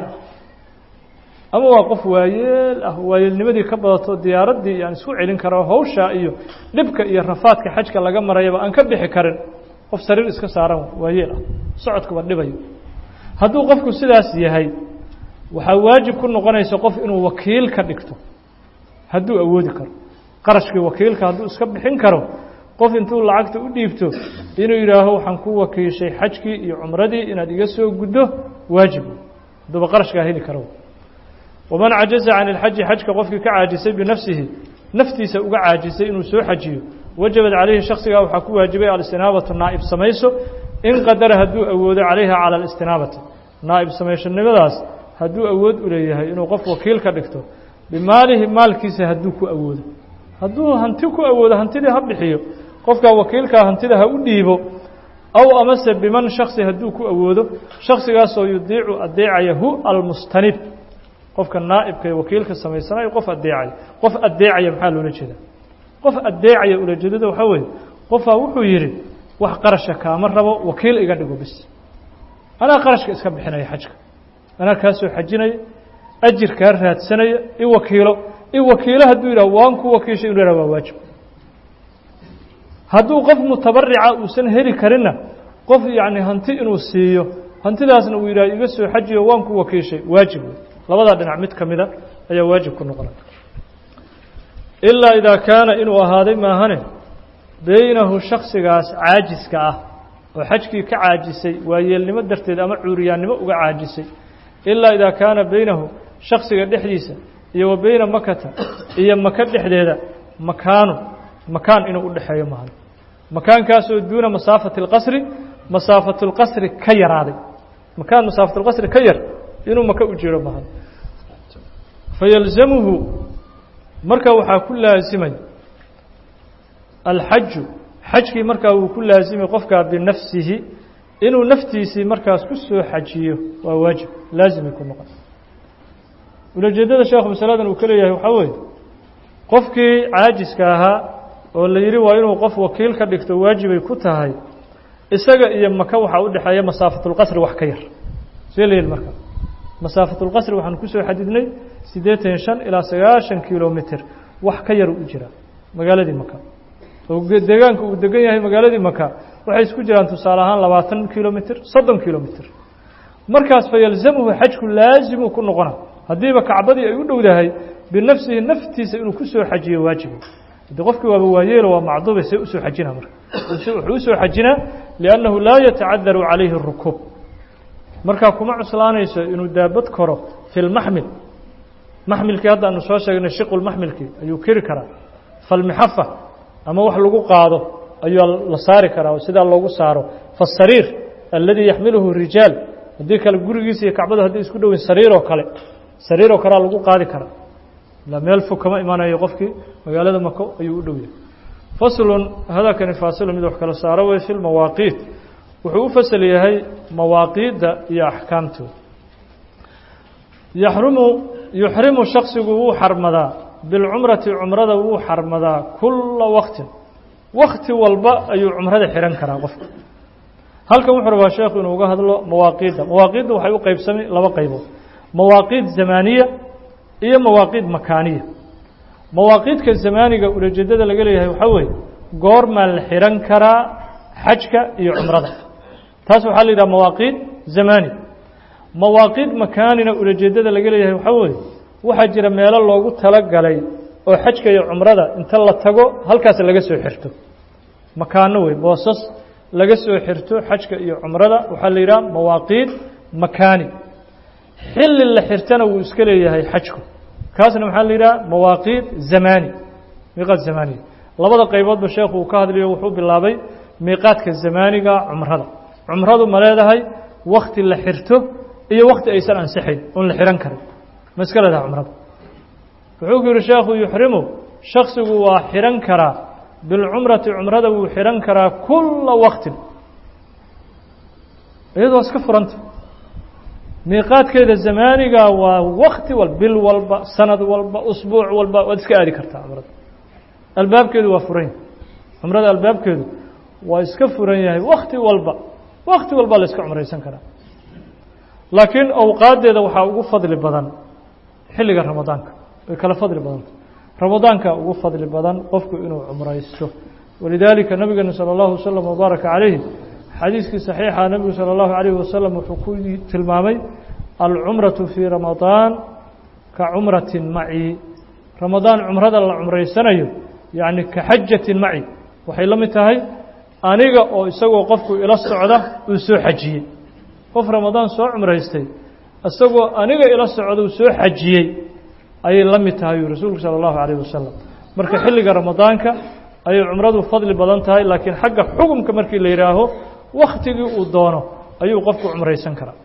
S1: ah ama waa qof waayeel ah waayeelnimadii ka badato diyaaraddii aan isku celin karo hawsha iyo dhibka iyo rafaadka xajka laga marayaba aan ka bixi karin qof sariir iska saaran waayeel ah socodkaba dhibayo hadduu qofku sidaas yahay waxaa waajib ku noqonaysa qof inuu wakiil ka dhigto hadduu awoodi karo qarashkii wakiilka hadduu iska bixin karo qof intuu lacagta u dhiibto inuu yidhaaho waxaan ku wakiishay xajkii iyo cumradii inaad iga soo guddo waajib hadduuba qarashkaa heli karo waman cajaza can ilxaji xajka qofkii ka caajisay binafsihi naftiisa uga caajisay inuu soo xajiyo wajabad calayhi shaksigaa waxaa ku waajibay alistinaabatu naa'ib samayso in qadara hadduu awoodo calayha cala alistinaabati naa'ib samayshanimadaas hadduu awood u leeyahay inuu qof wakiil ka dhigto bimaalihi maalkiisa hadduu ku awoodo hadduu hanti ku awoodo hantidii ha bixiyo qofkaa wakiilkaa hantida ha u dhiibo aw amase biman shaksi hadduu ku awoodo shaksigaasoo yudiicu adeecaya hu almustanib qofka naa'ibka ee wakiilka samaysanayo qof adeecaya qof adeecaya maxaa loola jeedaa qof adeecaya ulajeedada waxaa weeye qofaa wuxuu yidhi wax qarasha kaama rabo wakiil iga dhigo bis anaa qarashka iska bixinaya xajka anaa kaa soo xajinaya ajir kaa raadsanaya i wakiilo i wakiilo hadduu yidhah waan ku wakiishay inu yhah waa waajib hadduu qof mutabarica uusan heli karinna qof yacni hanti inuu siiyo hantidaasna uu yidhah iga soo xajiyo waan ku wakiishay waajib wey labadaa dhinac mid ka mida ayaa waajib ku noqonay ilaa idaa kaana inuu ahaaday maahane beynahu shaksigaas caajiska ah oo xajkii ka caajisay waayeelnimo darteed ama cuuriyaannimo uga caajisay ilaa idaa kaana beynahu shaksiga dhexdiisa iyo wa beyna makata iyo maka dhexdeeda makaanu makaan inuu u dhexeeyo maahane makaankaasoo duuna masaafati اlqasri masaafatu اlqasri ka yaraaday makaan masaafatu اlqasri ka yar inuu maka u jiro maahane fayalzamuhu marka waxaa ku laasimay alxaju xajkii markaa wuu ku laasimay qofkaa binafsihi inuu naftiisii markaas ku soo xajiyo waa waajib laazimay ku noqon ulajeedada sheekhu masaladan uu ka leeyahay waxaa weeye qofkii caajiska ahaa oo la yidhi waa inuu qof wakiil ka dhigto waajibay ku tahay isaga iyo maka waxaa u dhexeeya masaafatulqasri wax ka yar see la yidhi marka masaafatulqasri waxaan kusoo xadidnay siddeetan iyo shan ilaa sagaashan kilomitr wax ka yar u jira magaaladii maka oo deegaanka uu degan yahay magaaladii maka waxay isku jiraan tusaale ahaan labaatan kilomitr soddon kilomitr markaas fa yalzamuhu xajku laazimuu ku noqona haddiiba kacbadii ay u dhowdahay binafsihi naftiisa inuu kusoo xajiyo waajibo de qofkii waaba waayeelo waa macduube see usoo xajina marka wuxuu usoo xajinaa liannahu laa yatacadaru calayhi اrukuub markaa kuma cuslaanayso inuu daabad koro fi lmaxmil maxmilkii hadda aanu soo sheegnay shiqulmaxmilkii ayuu keri karaa falmixafa ama wax lagu qaado ayuu la saari karaa oo sidaa loogu saaro faasariir alladii yaxmiluhu rijaal haddii kale gurigiisa iyo kacbada hadday isku dhoweyn sariiroo kale sariiroo kalea lagu qaadi karaa ilaa meel fog kama imanayo qofkii magaalada mako ayuu u dhow yahay faslun hadakani faasilu mid wax kala saaro wey fi lmawaaqiit wuxuu u fasal yahay mawaaqiidda iyo axkaamtooda yaxrumu yuxrimu shaksigu wuu xarmadaa bilcumrati cumrada wuu xarmadaa kulla waktin wakti walba ayuu cumrada xihan karaa qofka halkan wuxuu rabaa sheekhu inuu uga hadlo mawaaqiidda mawaaqiidda waxay u qaybsamay laba qaybood mawaaqiid zamaaniya iyo mawaaqiid makaaniya mawaaqiidka zamaaniga ulajeedada laga leeyahay waxaa weeye goormaa la xihan karaa xajka iyo cumrada taas waxaa la yidhaha mawaaqiid zamaani mawaaqiid makaanina ulajeedada laga leeyahay waxaa weeye waxaa jira meelo loogu talagalay oo xajka iyo cumrada inta la tago halkaas laga soo xirto makaano wey boosas laga soo xirto xajka iyo cumrada waxaa la yidhaha mawaaqiid makaani xilli la xirtana wuu iska leeyahay xajku kaasna maxaa la yidhaha mawaaqiid zamaani miiqaad zamaaniga labada qayboodba sheekhu uu ka hadlayo wuxuu bilaabay miiqaadka zamaaniga cumrada cumradu ma leedahay wakti la xirto iyo wakti aysan ansixayn oon la xihan karin ma iska leedahay cumrada wuxuu ku yidhi sheekhu yuxrimu shaksigu waa xihan karaa bilcumrati cumrada wuu xihan karaa kulla waktin iyadoo iska furanta miiqaadkeeda zamaaniga waa wakti wal bil walba sanad walba usbuuc walba waad iska aadi kartaa cumrada albaabkeedu waa furan yahay cumrada albaabkeedu waa iska furan yahay wakti walba wakti walba la iska cumraysan karaa laakiin awqaaddeeda waxaa ugu fadli badan xilliga ramadaanka way kala fadli badanta ramadaanka ugu fadli badan qofku inuu cumraysto walidaalika nabigeena salى اllahu waslm wbaaraka calayhi xadiiskii saxiixa nebigu salى اllahu alayh wasalam wuxuu ku tilmaamay alcumraةu fii ramadaan ka cumratin maci ramadaan cumrada la cumraysanayo yacni ka xajatin maci waxay la mid tahay aniga oo isagoo qofku ila socda uu soo xajiyey qof ramadaan soo cumraystay isagoo aniga ila socda uu soo xajiyey ayay la mid tahay uu rasuulku salى اllahu alayh wasalam marka xilliga ramadaanka ayay cumradu fadli badan tahay laakiin xagga xukumka markii la yidhaaho waktigii uu doono ayuu qofku cumraysan karaa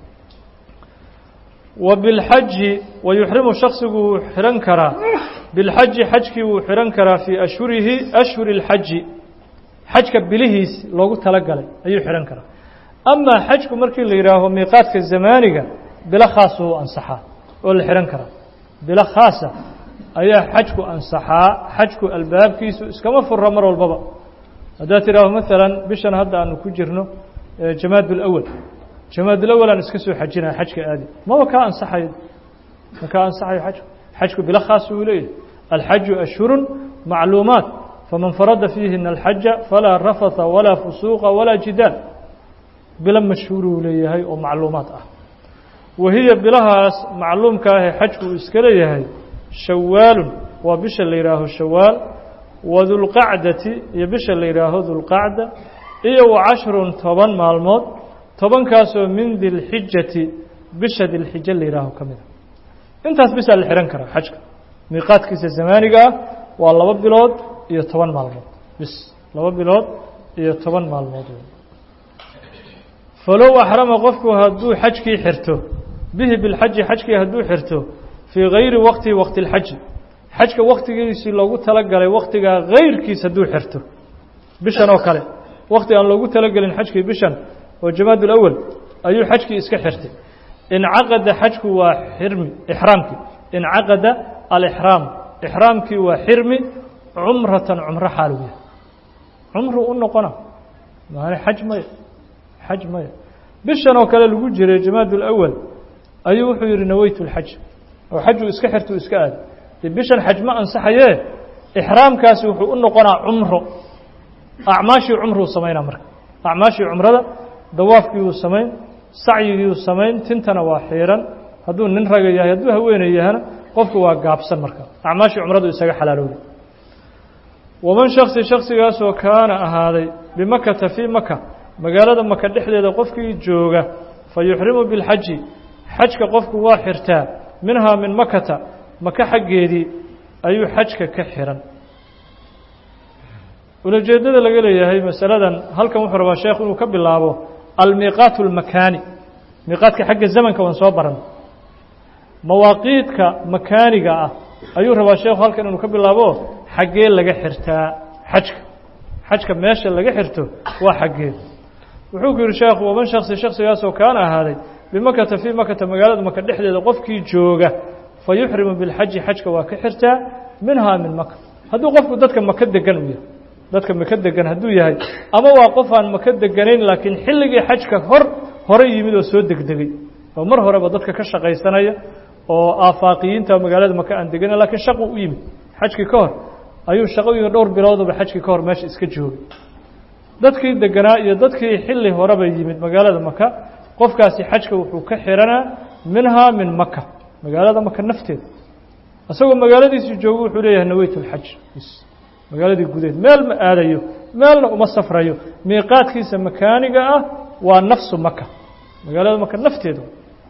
S1: wa bilxaji wa yuxrimu shaksigu wuu xihan karaa bilxaji xajkii wuu xihan karaa fii ashhurihi ashhuri اlxaji xajka bilihiis loogu talagalay ayuu xihan karaa amaa xajku markii la yidhaaho miiqaadka zamaaniga bilo khaasa u ansaxaa oo la xihan karaa bilo khaasa ayaa xajku ansaxaa xajku albaabkiisu iskama fura mar walbaba haddaad tidhaaho maalan bishan hadda aanu ku jirno jamaad ulawal jamaad ulawal aan iska soo xajinaya xajka aadi maba kaa ansaxayo ma kaa ansaxayo xajku xajku bilo khaas uu leeyahay alxaju ashhurun macluumaat faman farada fiihina alxaja falaa rafatha walaa fusuuqa walaa jidaal bilo mashhuur uu leeyahay oo macluumaad ah wahiya bilahaas macluumka ahee xajku uu iska leeyahay shawaalun waa bisha la yidhaaho shawaal wa dulqacdati iyo bisha la yidhaaho dulqacda iyo wa cashrun toban maalmood tobankaasoo min dilxijati bisha dilxija la yidhaaho ka mid a intaas bisaa la xihan karaa xajka miiqaadkiisa zamaaniga ah waa laba bilood iyo toban maalmood bis laba bilood iyo toban maalmood falow axrama qofku hadduu xajkii xirto bihi bilxaji xajkii hadduu xirto fii gayri waqti waqti اlxaji xajka waktigiisii loogu talagalay waktigaa gayrkiis hadduu xirto bishan oo kale wakti aan loogu talagelin xajkii bishan oo jamaad ulawal ayuu xajkii iska xirtay incaqada xajku waa xirmi ixraamkii incaqada alixraam ixraamkii waa xirmi cumratan cumro xaalu yahay cumru u noqona maane xaj maya xaj maya bishan oo kale lagu jiray jamaad ulawal ayuu wuxuu yidhi naweytu اlxaj oo xaju iska xirtu iska aadi de bishan xaj ma ansaxayee ixraamkaasi wuxuu u noqonaa cumro acmaashii cumruu samaynaa marka acmaashii cumrada dawaafkiiuu samayn sacyigiiuu samayn tintana waa xiiran hadduu nin raga yahay hadduu haweeney yahana qofku waa gaabsan marka acmaashii cumradu isaga xalaalowday waman shaksi shaksigaasoo kaana ahaaday bimakata fii maka magaalada maka dhexdeeda qofkii jooga fa yuxrimu bilxaji xajka qofku waa xirtaa minhaa min makata maka xaggeedii ayuu xajka ka xihan ulajeeddada laga leeyahay masaladan halkan wuxuu rabaa sheekh inuu ka bilaabo almiiqaat اlmakaani miiqaadka xagga zamanka waan soo baran mawaaqiidka makaaniga ah ayuu rabaa sheekhu halkan inuu ka bilaabo xaggee laga xirtaa xajka xajka meesha laga xirto waa xaggee wuxuu ku yihi sheekhu waman shaksi shaksigaasoo kaana ahaaday bimakata fii makata magaalada maka dhexdeeda qofkii jooga fa yuxrimu bilxaji xajka waa ka xirtaa minhaa min maka hadduu qofku dadka maka degan u yahay dadka maka degan hadduu yahay ama waa qof aan maka deganayn laakiin xilligii xajka hor hore yimid oo soo degdegay oo mar horeba dadka ka shaqaysanaya oo aafaaqiyiinta magaalada maka aan deganayn lakiin shaqu u yimid xajkii ka hor ayuu shaqooyinka dhowr bilooduba xajkii ka hor meesha iska joogay dadkii deganaa iyo dadkii xilli horeba yimid magaalada maka qofkaasi xajka wuxuu ka xiranaa minhaa min maka magaalada maka nafteeda isagoo magaaladiisii joogo wuxuu leeyahay naweyt lxaj magaaladii gudeed meel ma aadayo meelna uma safrayo miiqaadkiisa makaaniga ah waa nafsu maka magaalada maka nafteeda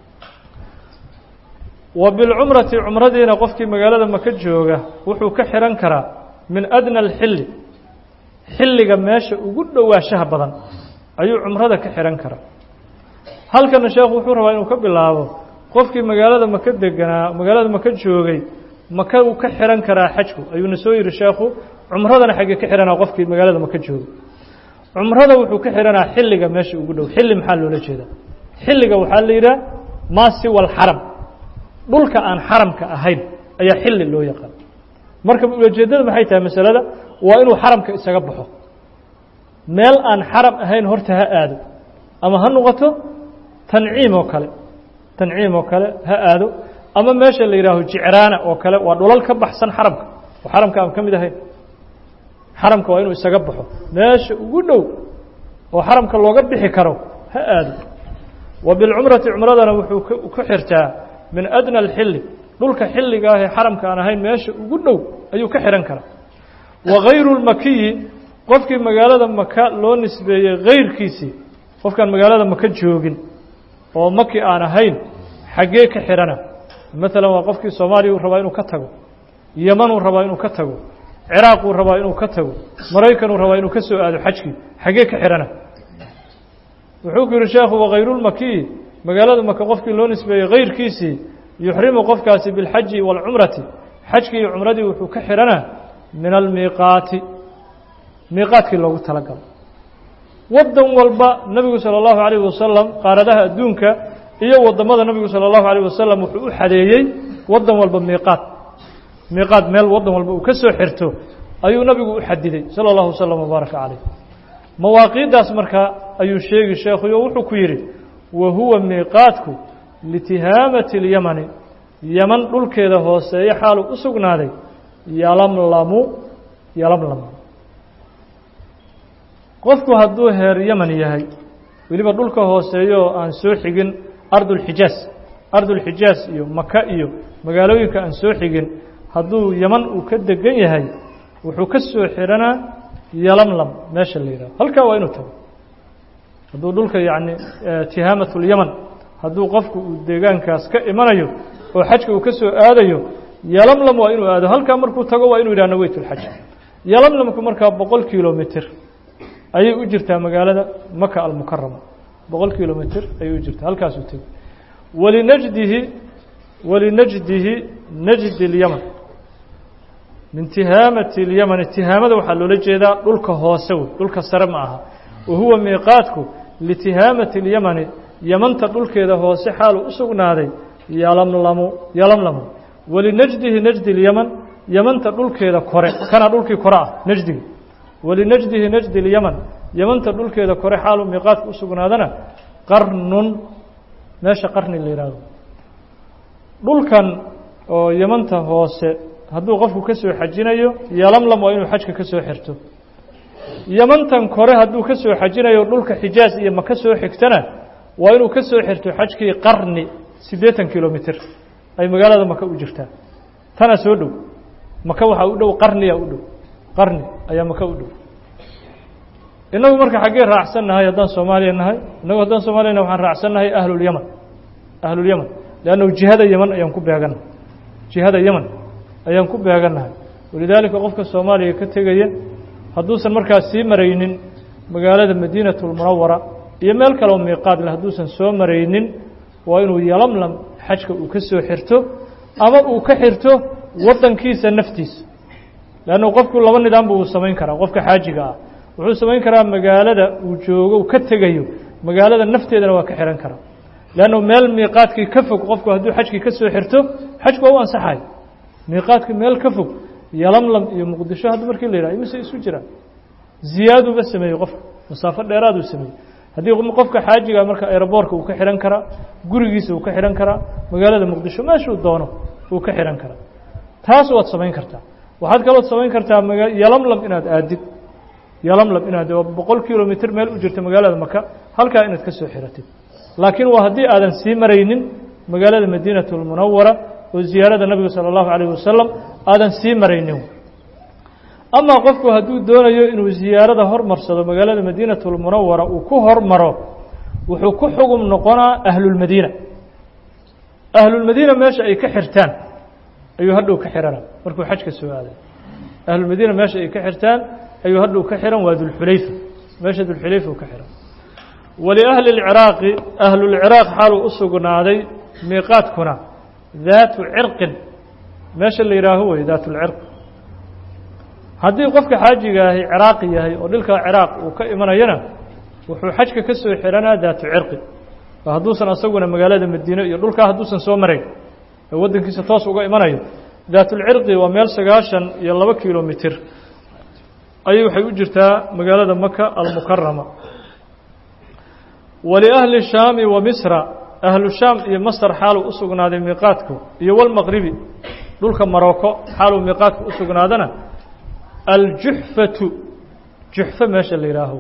S1: wa bilcumrati cumradiina qofkii magaalada maka jooga wuxuu ka xihan karaa min adna alxilli xilliga meesha ugu dhowaanshaha badan ayuu cumrada ka xihan karaa halkana sheekhu wuxuu rabaa inuu ka bilaabo qofkii magaalada maka deganaa magaalada maka joogay maka uu ka xihan karaa xajku ayuuna soo yihi sheekhu cumradana xaggee ka xihanaa qofkii magaalada maka joogay cumrada wuxuu ka xihanaa xilliga meesha ugu dhow xilli maxaa loola jeedaa xilliga waxaa la yidhaha maa siwa alxaram dhulka aan xaramka ahayn ayaa xilli loo yaqaan marka ulajeedada maxay tahay masalada waa inuu xaramka isaga baxo meel aan xaram ahayn horta ha aado ama ha noqoto tanciim oo kale tanciim oo kale ha aado ama meesha la yidhaaho jicraana oo kale waa dhulal ka baxsan xaramka oo xaramka aan ka mid ahayn xaramka waa inuu isaga baxo meesha ugu dhow oo xaramka looga bixi karo ha aado wa bilcumrati cumradana wuxuu ku xirtaa min adna alxilli dhulka xilliga ah ee xaramka aan ahayn meesha ugu dhow ayuu ka xihan karaa wa gayru lmakiyi qofkii magaalada maka loo nisbeeyey hayrkiisii qofkaan magaalada maka joogin oo maki aan ahayn xaggee ka xihana maalan waa qofkii soomaaliya uu rabaa inuu ka tago yemanuu rabaa inuu ka tago ciraaquu rabaa inuu ka tago maraykanuu rabaa inuu ka soo aado xajkii xaggee ka xihana wuxuu ku yihi sheekhu wakayrulmakiyi magaalada maka qofkii loo nisbeeyey hayrkiisii yuxrimu qofkaasi bilxaji waalcumrati xajkii iyo cumradii wuxuu ka xihanaa min almiiqaati miiqaadkii loogu talagalo waddan walba nebigu salى اllahu عalayه wasalam qaaradaha adduunka iyo wadamada nebigu salى اllahu عalيه wasalam wuxuu u xadeeyey waddan walba miiqaad miiqaad meel waddan walba uu ka soo xirto ayuu nebigu u xadiday salى اllahu waslm wbaaraka calayh mawaaqiiddaas markaa ayuu sheegi sheekhuyo wuxuu ku yidhi wa huwa miiqaadku litihaamati اlyamani yaman dhulkeeda hooseeyo xaaluu u sugnaaday yalamlamu yalamlam qofku hadduu heer yaman yahay weliba dhulka hooseeyo oo aan soo xigin ardulxijaas ardulxijaas iyo maka iyo magaalooyinka aan soo xigin hadduu yaman uu ka degan yahay wuxuu ka soo xihanaa yalamlam meesha la yidhaho halkaa waa inuu tago hadduu dhulka yacni tihaamatulyaman hadduu qofku uu deegaankaas ka imanayo oo xajka uu ka soo aadayo yalamlam waa inuu aado halkaa markuu tago waa inuu yidhah naweytulxaj yalamlamku markaa boqol kilomitr ayay u jirtaa magaalada maka almukarama boqol kilomitr ayay u jirtaa halkaasuu tegi walinajdihi walinajdihi najdi اlyaman min tihaamati اlyamani tihaamada waxaa loola jeedaa dhulka hoose wey dhulka sare ma aha wa huwa miiqaadku litihaamati اlyamani yamanta dhulkeeda hoose xaaluu u sugnaaday yalamlamu yalamlamu walinajdihi najdi اlyaman yamanta dhulkeeda kore kana dhulkii kore ah najdiga walinajdihi najdi اlyaman yamanta dhulkeeda kore xaaluu miiqaadku u sugnaadana qarnun meesha qarni la yidhaahdo dhulkan oo yamanta hoose hadduu qofku ka soo xajinayo yalamlam waa inuu xajka ka soo xirto yamantan kore hadduu ka soo xajinayo dhulka xijaas iyo maka soo xigtana waa inuu ka soo xirto xajkii qarni siddeetan kilomitr ay magaalada maka u jirtaa tana soo dhow maka waxaa u dhow qarniya u dhow qarni ayaa maka u dhow innagu marka xaggee raacsan nahay haddaan soomaaliya nahay innagu haddaan soomaliya nahay waxaan raacsan nahay ahlulyaman ahlulyaman leannahu jihada yeman ayaan ku beegannahay jihada yeman ayaan ku beegannahay walidaalika qofka soomaaliya ka tegaya hadduusan markaas sii maraynin magaalada madiinatu lmunawara iyo meel kaleoo miiqaad leh hadduusan soo maraynin waa inuu yalamlam xajka uu ka soo xirto ama uu ka xirto waddankiisa naftiisa leannu qofku laba nidaamba uu samayn karaa qofka xaajiga ah wuxuu samayn karaa magaalada uu joogo uu ka tegayo magaalada nafteedana waa ka xihan karaa leannu meel miiqaadkii ka fog qofku hadduu xajkii ka soo xirto xajku waa u ansaxay miiqaadkii meel ka fog yalamlam iyo muqdisho hadda markii la yidhaha imise isu jiraan ziyaaduba sameeyey qofka masaafo dheeraaduu sameeyey haddii qofka xaajiga marka aeroboorka uu ka xihan karaa gurigiisa uu ka xihan karaa magaalada muqdisho meeshuu doono uu ka xihan karaa taas waad samayn kartaa waxaad kaloo samayn kartaa maga yalamlam inaad aadid yalamlam inaad oo boqol kilomitr meel u jirta magaalada maka halkaa inaad ka soo xiratid laakiin waa haddii aadan sii maraynin magaalada madiinatu lmunawara oo ziyaarada nabiga sala allahu calayh wasalam aadan sii maraynin amaa qofku hadduu doonayo inuu ziyaarada hormarsado magaalada madiinatu lmunawara uu ku hormaro wuxuu ku xugum noqonaa ahlulmadiina ahlulmadiina meesha ay ka xirtaan ayuu hadhow ka xihana markuu xajka soo aaday ahlulmadiina meesha ay ka xirtaan ayuu hadhow ka xihan waa dulxulayfa meesha dulxulayfa u ka xihan waliahli اlciraaqi ahlulciraaq xaaluu u sugnaaday miiqaadkuna daatu cirqin meesha la yihaaho wey daat lcirq haddii qofka xaajiga ahi ciraaqi yahay oo dhilka ciraaq uu ka imanayana wuxuu xajka ka soo xihanaa daatu cirqi oo hadduusan asaguna magaalada madiine iyo dhulkaa hadduusan soo marayn ee waddankiisa toos uga imanayo daatulcirqi waa meel sagaashan iyo laba kilomitir ayay waxay u jirtaa magaalada maka almukarama waliahli shaami wa misra ahlu shaam iyo masr xaaluu u sugnaaday miiqaadku iyo walmaqribi dhulka maroko xaaluu miiqaadku u sugnaadana aljuxfatu juxfe meesha la yihaaho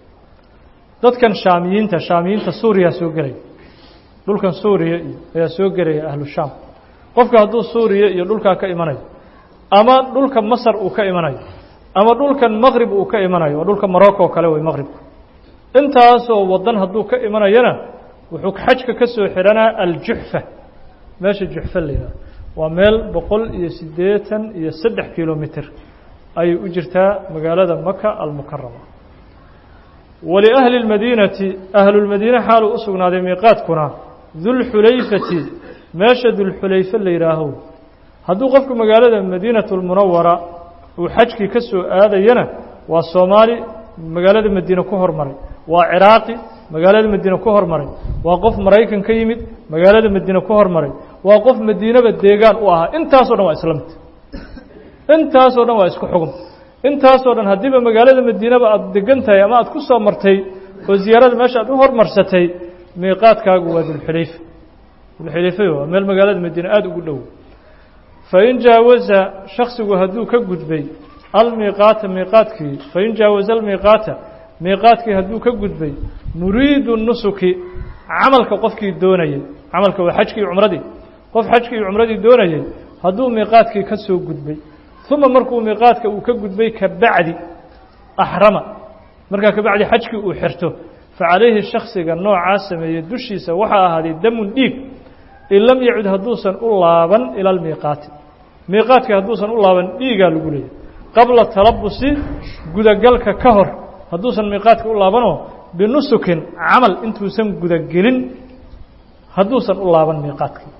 S1: dadkan shaamiyiinta shaamiyiinta suuriya soo gelaya dhulkan suuriya iyo ayaa soo gelaya ahlu shaam qofka hadduu suuriya iyo dhulkaa ka imanayo ama dhulka masar uu ka imanayo ama dhulkan maqrib uu ka imanayo waa dhulka marocco oo kale wey maqribku intaasoo wadan hadduu ka imanayana wuxuu xajka ka soo xihanaa aljuxfa meesha juxfa la yidhaho waa meel boqol iyo siddeetan iyo saddex kilomitr ayay u jirtaa magaalada maka almukarama waliahli اlmadiinati ahlulmadiine xaaluu u sugnaaday miiqaadkuna dulxulayfati meesha dulxulayfe la yidhaaho hadduu qofku magaalada madiinatu lmunawara uu xajkii ka soo aadayana waa soomaali magaalada madiine ku hormaray waa ciraaqi magaalada madiine ku hormaray waa qof maraykan ka yimid magaalada madiine ku hormaray waa qof madiinaba deegaan u ahaa intaasoo dhan waa islamta intaasoo dhan waa isku xugum intaasoo dhan haddiiba magaalada madiinaba aada degan tahay ama aada ku soo martay oo ziyaarada meesha aad u hormarsatay miiqaadkaagu waa dulxulayfa dulxulayfa waa meel magaalada madiine aada ugu dhow fain jaawaza shaksigu hadduu ka gudbay almiiqaata miiqaadkii fain jaawaza almiiqaata miiqaadkii hadduu ka gudbay muriidu nusuki camalka qofkii doonayay camalka waa xajkii cumradii qof xajkii iyo cumradii doonayay hadduu miiqaadkii ka soo gudbay uma markuu miiqaadka uu ka gudbay ka bacdi axrama markaa ka bacdi xajkii uu xirto facalayhi shaksiga noocaa sameeyey dushiisa waxaa ahaaday damun dhiig in lam yacud hadduusan u laaban ila almiiqaati miiqaadka hadduusan u laaban dhiigaa lagu leeyahy qabla talabusi gudagalka ka hor hadduusan miiqaadka u laabanoo binusukin camal intuusan gudagelin hadduusan u laaban miiqaadkii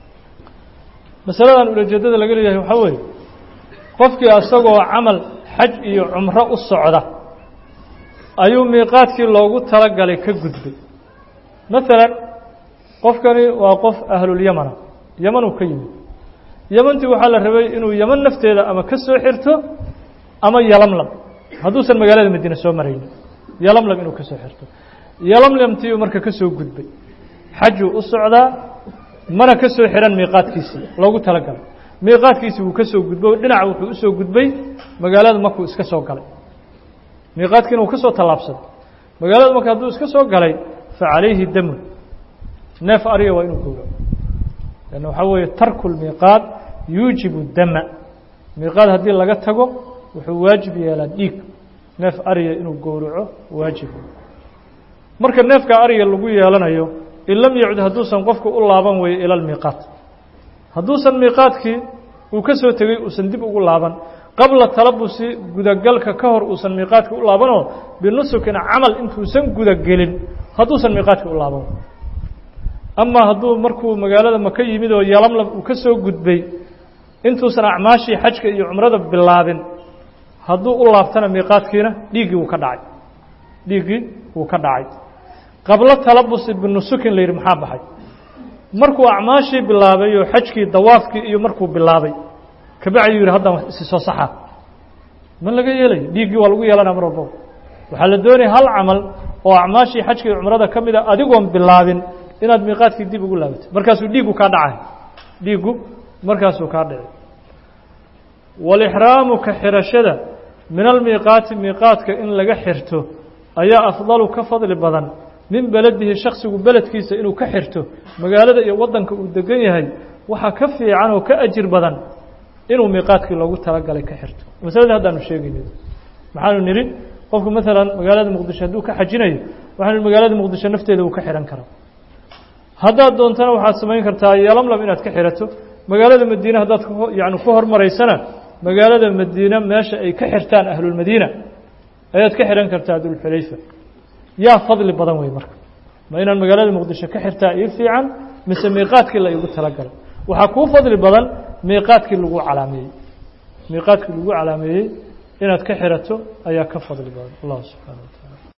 S1: masaladan ulajeedada laga leeyahay waxaa weeye qofkii asagoo camal xaj iyo cumro u socda ayuu miiqaadkii loogu talagalay ka gudbay maalan qofkani waa qof ahlulyamana yamanuu ka yimid yamantii waxaa la rabay inuu yaman nafteeda ama ka soo xirto ama yalamlam hadduusan magaalada madiine soo maraynin yalamlam inuu ka soo xirto yalamlamtiiuu marka ka soo gudbay xajuu u socdaa mana ka soo xihan miiqaadkiisii loogu talagalay miiqaadkiisii wuu ka soo gudbay dhinaca wuxuu usoo gudbay magaalada markuu iska soo galay miiqaadkiina uu ka soo tallaabsaday magaalada marka hadduu iska soo galay fa calayhi damun neef ariga waa inuu gowraco lanna waxaa weeye tarku lmiiqaad yuujibu dama miiqaad haddii laga tago wuxuu waajib yeelaa dhiig neef ariga inuu gowraco waajib marka neefka ariga lagu yeelanayo in lam yacud hadduusan qofku u laaban weeyo ila lmiiqaat hadduusan miiqaadkii uu ka soo tegey uusan dib ugu laaban qabla talabusi gudagalka ka hor uusan miiqaadka u laabanoo binusukin camal intuusan gudagelin hadduusan miiqaadka u laaban amaa hadduu markuu magaalada maka yimid oo yalamlam uu ka soo gudbay intuusan acmaashii xajka iyo cumrada bilaabin hadduu u laabtana miiqaadkiina dhiiggii wuu ka dhacay dhiiggii wuu ka dhacay qablo talabusi binusukin la yidhi maxaa baxay markuu acmaashii bilaabay oo xajkii dawaafkii iyo markuu bilaabay kabacdi yidhi haddaan isi soo saxaa ma laga yeelayo dhiiggii waa lagu yeelanaya mar walbaba waxaa la doonaya hal camal oo acmaashii xajka iyo cumrada ka mida adigoon bilaabin inaad miiqaadkii dib ugu laabato markaasuu dhiiggu kaa dhacay dhiiggu markaasuu kaa dhici waalixraamu ka xirashada min almiiqaati miiqaadka in laga xirto ayaa afdalu ka fadli badan min beledihi shaksigu beledkiisa inuu ka xirto magaalada iyo waddanka uu degan yahay waxaa ka fiican oo ka ajir badan inuu miiqaadkii loogu talagalay ka xirto masaladii haddaanu sheegayno maxaanu nidhi qofku maalan magaalada muqdisho hadduu ka xajinayo waxaanu magaalada muqdisho nafteeda uu ka xihan karaa haddaad doontana waxaad samayn kartaa yolamlam inaad ka xirato magaalada madiine haddaad yani ku hormaraysana magaalada madiine meesha ay ka xirtaan ahlulmadiina ayaad ka xihan kartaa dulxulayfa yaa fadli badan wey marka ma inaan magaalada muqdisho ka xirtaa ii fiican mise miiqaadkii la igu talagalay waxaa kuu fadli badan miiqaadkii lagu calaameeyey miiqaadkii lagu calaameeyey inaad ka xirato ayaa ka fadli badan allah subxaana wa taala